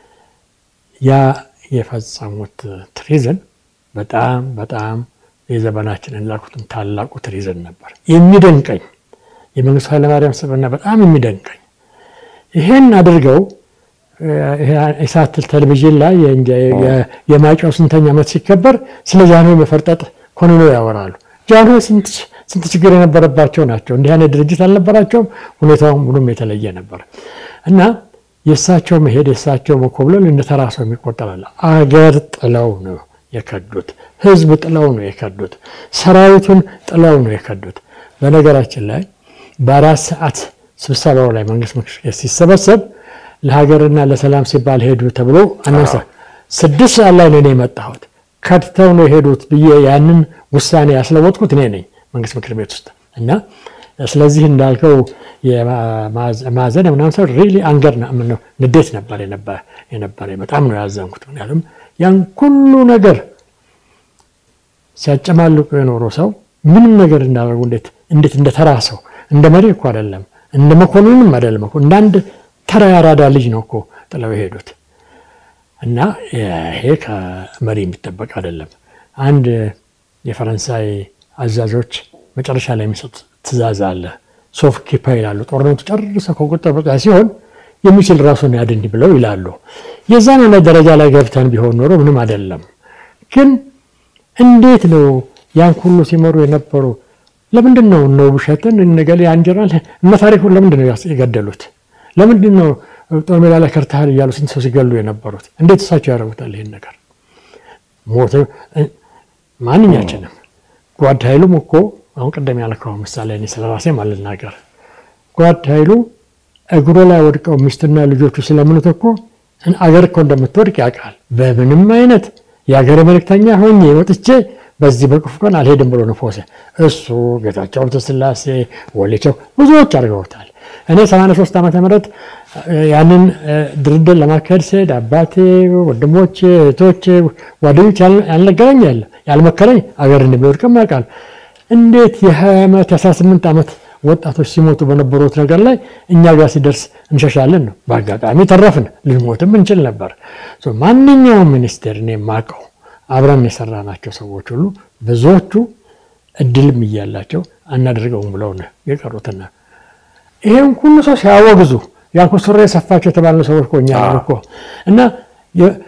Speaker 2: ያ የፈጸሙት ትሪዝን በጣም በጣም የዘመናችን እንዳልኩትም ታላቁ ትሪዝን ነበር። የሚደንቀኝ የመንግስቱ ኃይለማርያም ስብዕና በጣም የሚደንቀኝ ይሄን አድርገው ኢሳት ቴሌቪዥን ላይ የማይጨው ስንተኛ ዓመት ሲከበር ስለ ጃንሆይ መፈርጠጥ ኮንኖ ያወራሉ። ጃንሆይ ስንት ችግር የነበረባቸው ናቸው። እንዲህ አይነት ድርጅት አልነበራቸውም። ሁኔታውም ሁሉም የተለየ ነበር እና የእሳቸው መሄድ የእሳቸው መኮብለል እንደ ተራ ሰው የሚቆጠራል። አገር ጥለው ነው የከዱት። ህዝብ ጥለው ነው የከዱት። ሰራዊቱን ጥለው ነው የከዱት። በነገራችን ላይ በአራት ሰዓት ስብሰባው ላይ መንግስት ምክር ቤት ሲሰበሰብ ለሀገርና ለሰላም ሲባል ሄዱ ተብሎ አነሳ። ስድስት ሰዓት ላይ ነው እኔ የመጣሁት። ከድተው ነው የሄዱት ብዬ ያንን ውሳኔ ያስለወጥኩት እኔ ነኝ መንግስት ምክር ቤት ውስጥ እና ስለዚህ እንዳልከው ማዘን ምናምን ሰው ሪሊ አንገር ንዴት ነበር የነበረ በጣም ነው ያዘንኩት። ምክንያቱም ያን ሁሉ ነገር ሲያጨማልቁ የኖሩ ሰው ምንም ነገር እንዳደረጉ እንዴት እንዴት እንደ ተራ ሰው እንደ መሪ እኮ አይደለም እንደ መኮንንም አይደለም እኮ እንደ አንድ ተራ ያራዳ ልጅ ነው እኮ ጥለው የሄዱት እና ይሄ ከመሪ የሚጠበቅ አይደለም። አንድ የፈረንሳይ አዛዦች መጨረሻ ላይ የሚሰጥ ትእዛዝ አለ። ሶፍ ኪፓ ይላሉ። ጦርነቱ ጨርሰው ከቁጥጥር በቃ ሲሆን የሚችል ራሱን ያድን ብለው ይላሉ። የዛን አይነት ደረጃ ላይ ገብተን ቢሆን ኖሮ ምንም አይደለም። ግን እንዴት ነው ያን ሁሉ ሲመሩ የነበሩ ለምንድን ነው እነ ውብሸትን እነገሌ አንጀራል እነ ታሪኩን ለምንድን ነው የገደሉት? ለምንድን ነው ጦር ሜዳ ላይ ከርታህል እያሉ ስንት ሰው ሲገሉ የነበሩት? እንዴት እሳቸው ያደርጉታል ይህን ነገር? ሞት ማንኛችንም ጓድ ኃይሉም እኮ አሁን ቅደም ያልከው ምሳሌ እኔ ስለ ራሴም አልናገር። ጓድ ኃይሉ እግሮ ላይ ወድቀው ሚስትና ልጆቹ ስለምኑት እኮ አገር እኮ እንደምትወድቅ ያውቃል። በምንም አይነት የሀገር መልእክተኛ ሆኜ ወጥቼ በዚህ በክፉ ቀን አልሄድም ብሎ ነፎሰ። እሱ ጌታቸው ኃይለሥላሴ ወሌቸው ብዙዎች አድርገውታል። እኔ 83 ዓመተ ምህረት ያንን ድርድር ለማካሄድ ሲሄድ አባቴ፣ ወንድሞቼ፣ እህቶቼ፣ ጓደኞች ያልነገረኝ ያለ ያልመከረኝ አገር እንደሚወድቅም ያውቃል። እንዴት የ20 ዓመት የ18 ዓመት ወጣቶች ሲሞቱ በነበሩት ነገር ላይ እኛ ጋር ሲደርስ እንሸሻለን ነው። በአጋጣሚ ተረፍን፣ ልንሞትም እንችል ነበር። ማንኛውም ሚኒስቴር እኔ የማውቀው አብረን የሰራናቸው ሰዎች ሁሉ ብዙዎቹ እድልም እያላቸው አናደርገውም ብለው ነው የቀሩትና ይሄን ሁሉ ሰው ሲያወግዙ ያልኩ ሱሪ የሰፋቸው የተባሉ ሰዎች እኮ እኛ ነን እኮ እና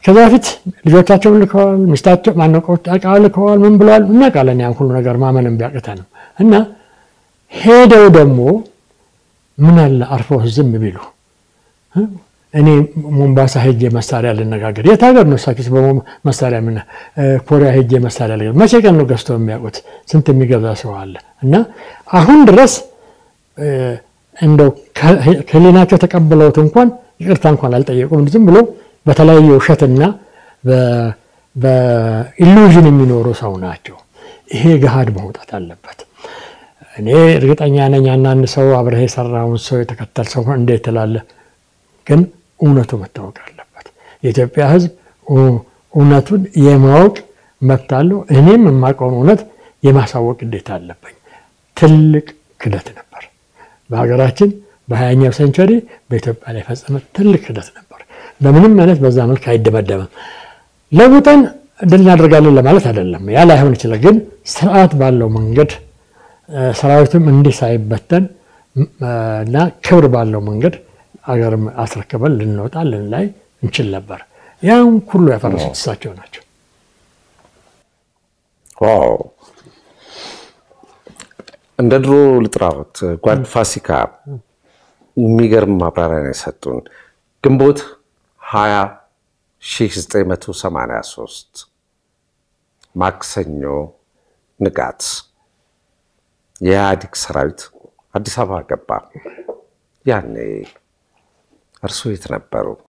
Speaker 2: ከዛ በፊት ልጆቻቸውን ልከዋል፣ ሚስታቸው ማነቆጣቃ ልከዋል። ምን ብለዋል እናውቃለን። ያን ሁሉ ነገር ማመንም ቢያቅተንም እና ሄደው ደግሞ ምን አለ አርፈው ዝም ቢሉ እኔ ሞምባሳ ሄጄ መሳሪያ ልነጋገር። የት ሀገር ነው እሳቸው መሳሪያ ምን ኮሪያ ሄጄ መሳሪያ ልነጋገር። መቼ ቀን ነው ገዝተው የሚያውቁት? ስንት የሚገዛ ሰው አለ። እና አሁን ድረስ እንደው ከህሊናቸው ተቀብለውት እንኳን ይቅርታ እንኳን አልጠየቁም። ዝም ብሎ በተለያየ ውሸትና በኢሉዥን የሚኖሩ ሰው ናቸው። ይሄ ገሃድ መውጣት አለበት። እኔ እርግጠኛ ነኝ አንዳንድ ሰው አብረህ የሰራውን ሰው የተከተል ሰው እንዴት ትላለህ? ግን እውነቱ መታወቅ አለበት። የኢትዮጵያ ሕዝብ እውነቱን የማወቅ መብት አለው። እኔም የማውቀውን እውነት የማሳወቅ ግዴታ አለብኝ። ትልቅ ክደት ነበር በሀገራችን በሀያኛው ሴንቸሪ በኢትዮጵያ ላይ የፈጸመ ትልቅ ክደት ነበር። በምንም አይነት በዛ መልክ አይደመደምም። ለውጠን ድል እናደርጋለን ለማለት አይደለም። ያ ላይሆን ይችላል። ግን ስርዓት ባለው መንገድ ሰራዊቱም እንዲህ ሳይበተን እና ክብር ባለው መንገድ አገር አስረክበን ልንወጣ ልንላይ እንችል ነበር። ያን ሁሉ ያፈረሱት እሳቸው ናቸው።
Speaker 1: ዋው! እንደ ድሮ ልጥራዎት ጓድ ፋሲካ የሚገርም ማብራሪያ ነው የሰጡን። ግንቦት 20 1983 ማክሰኞ ንጋት የኢህአዴግ ሰራዊት አዲስ አበባ ገባ። ያኔ እርስዎ የት ነበሩ?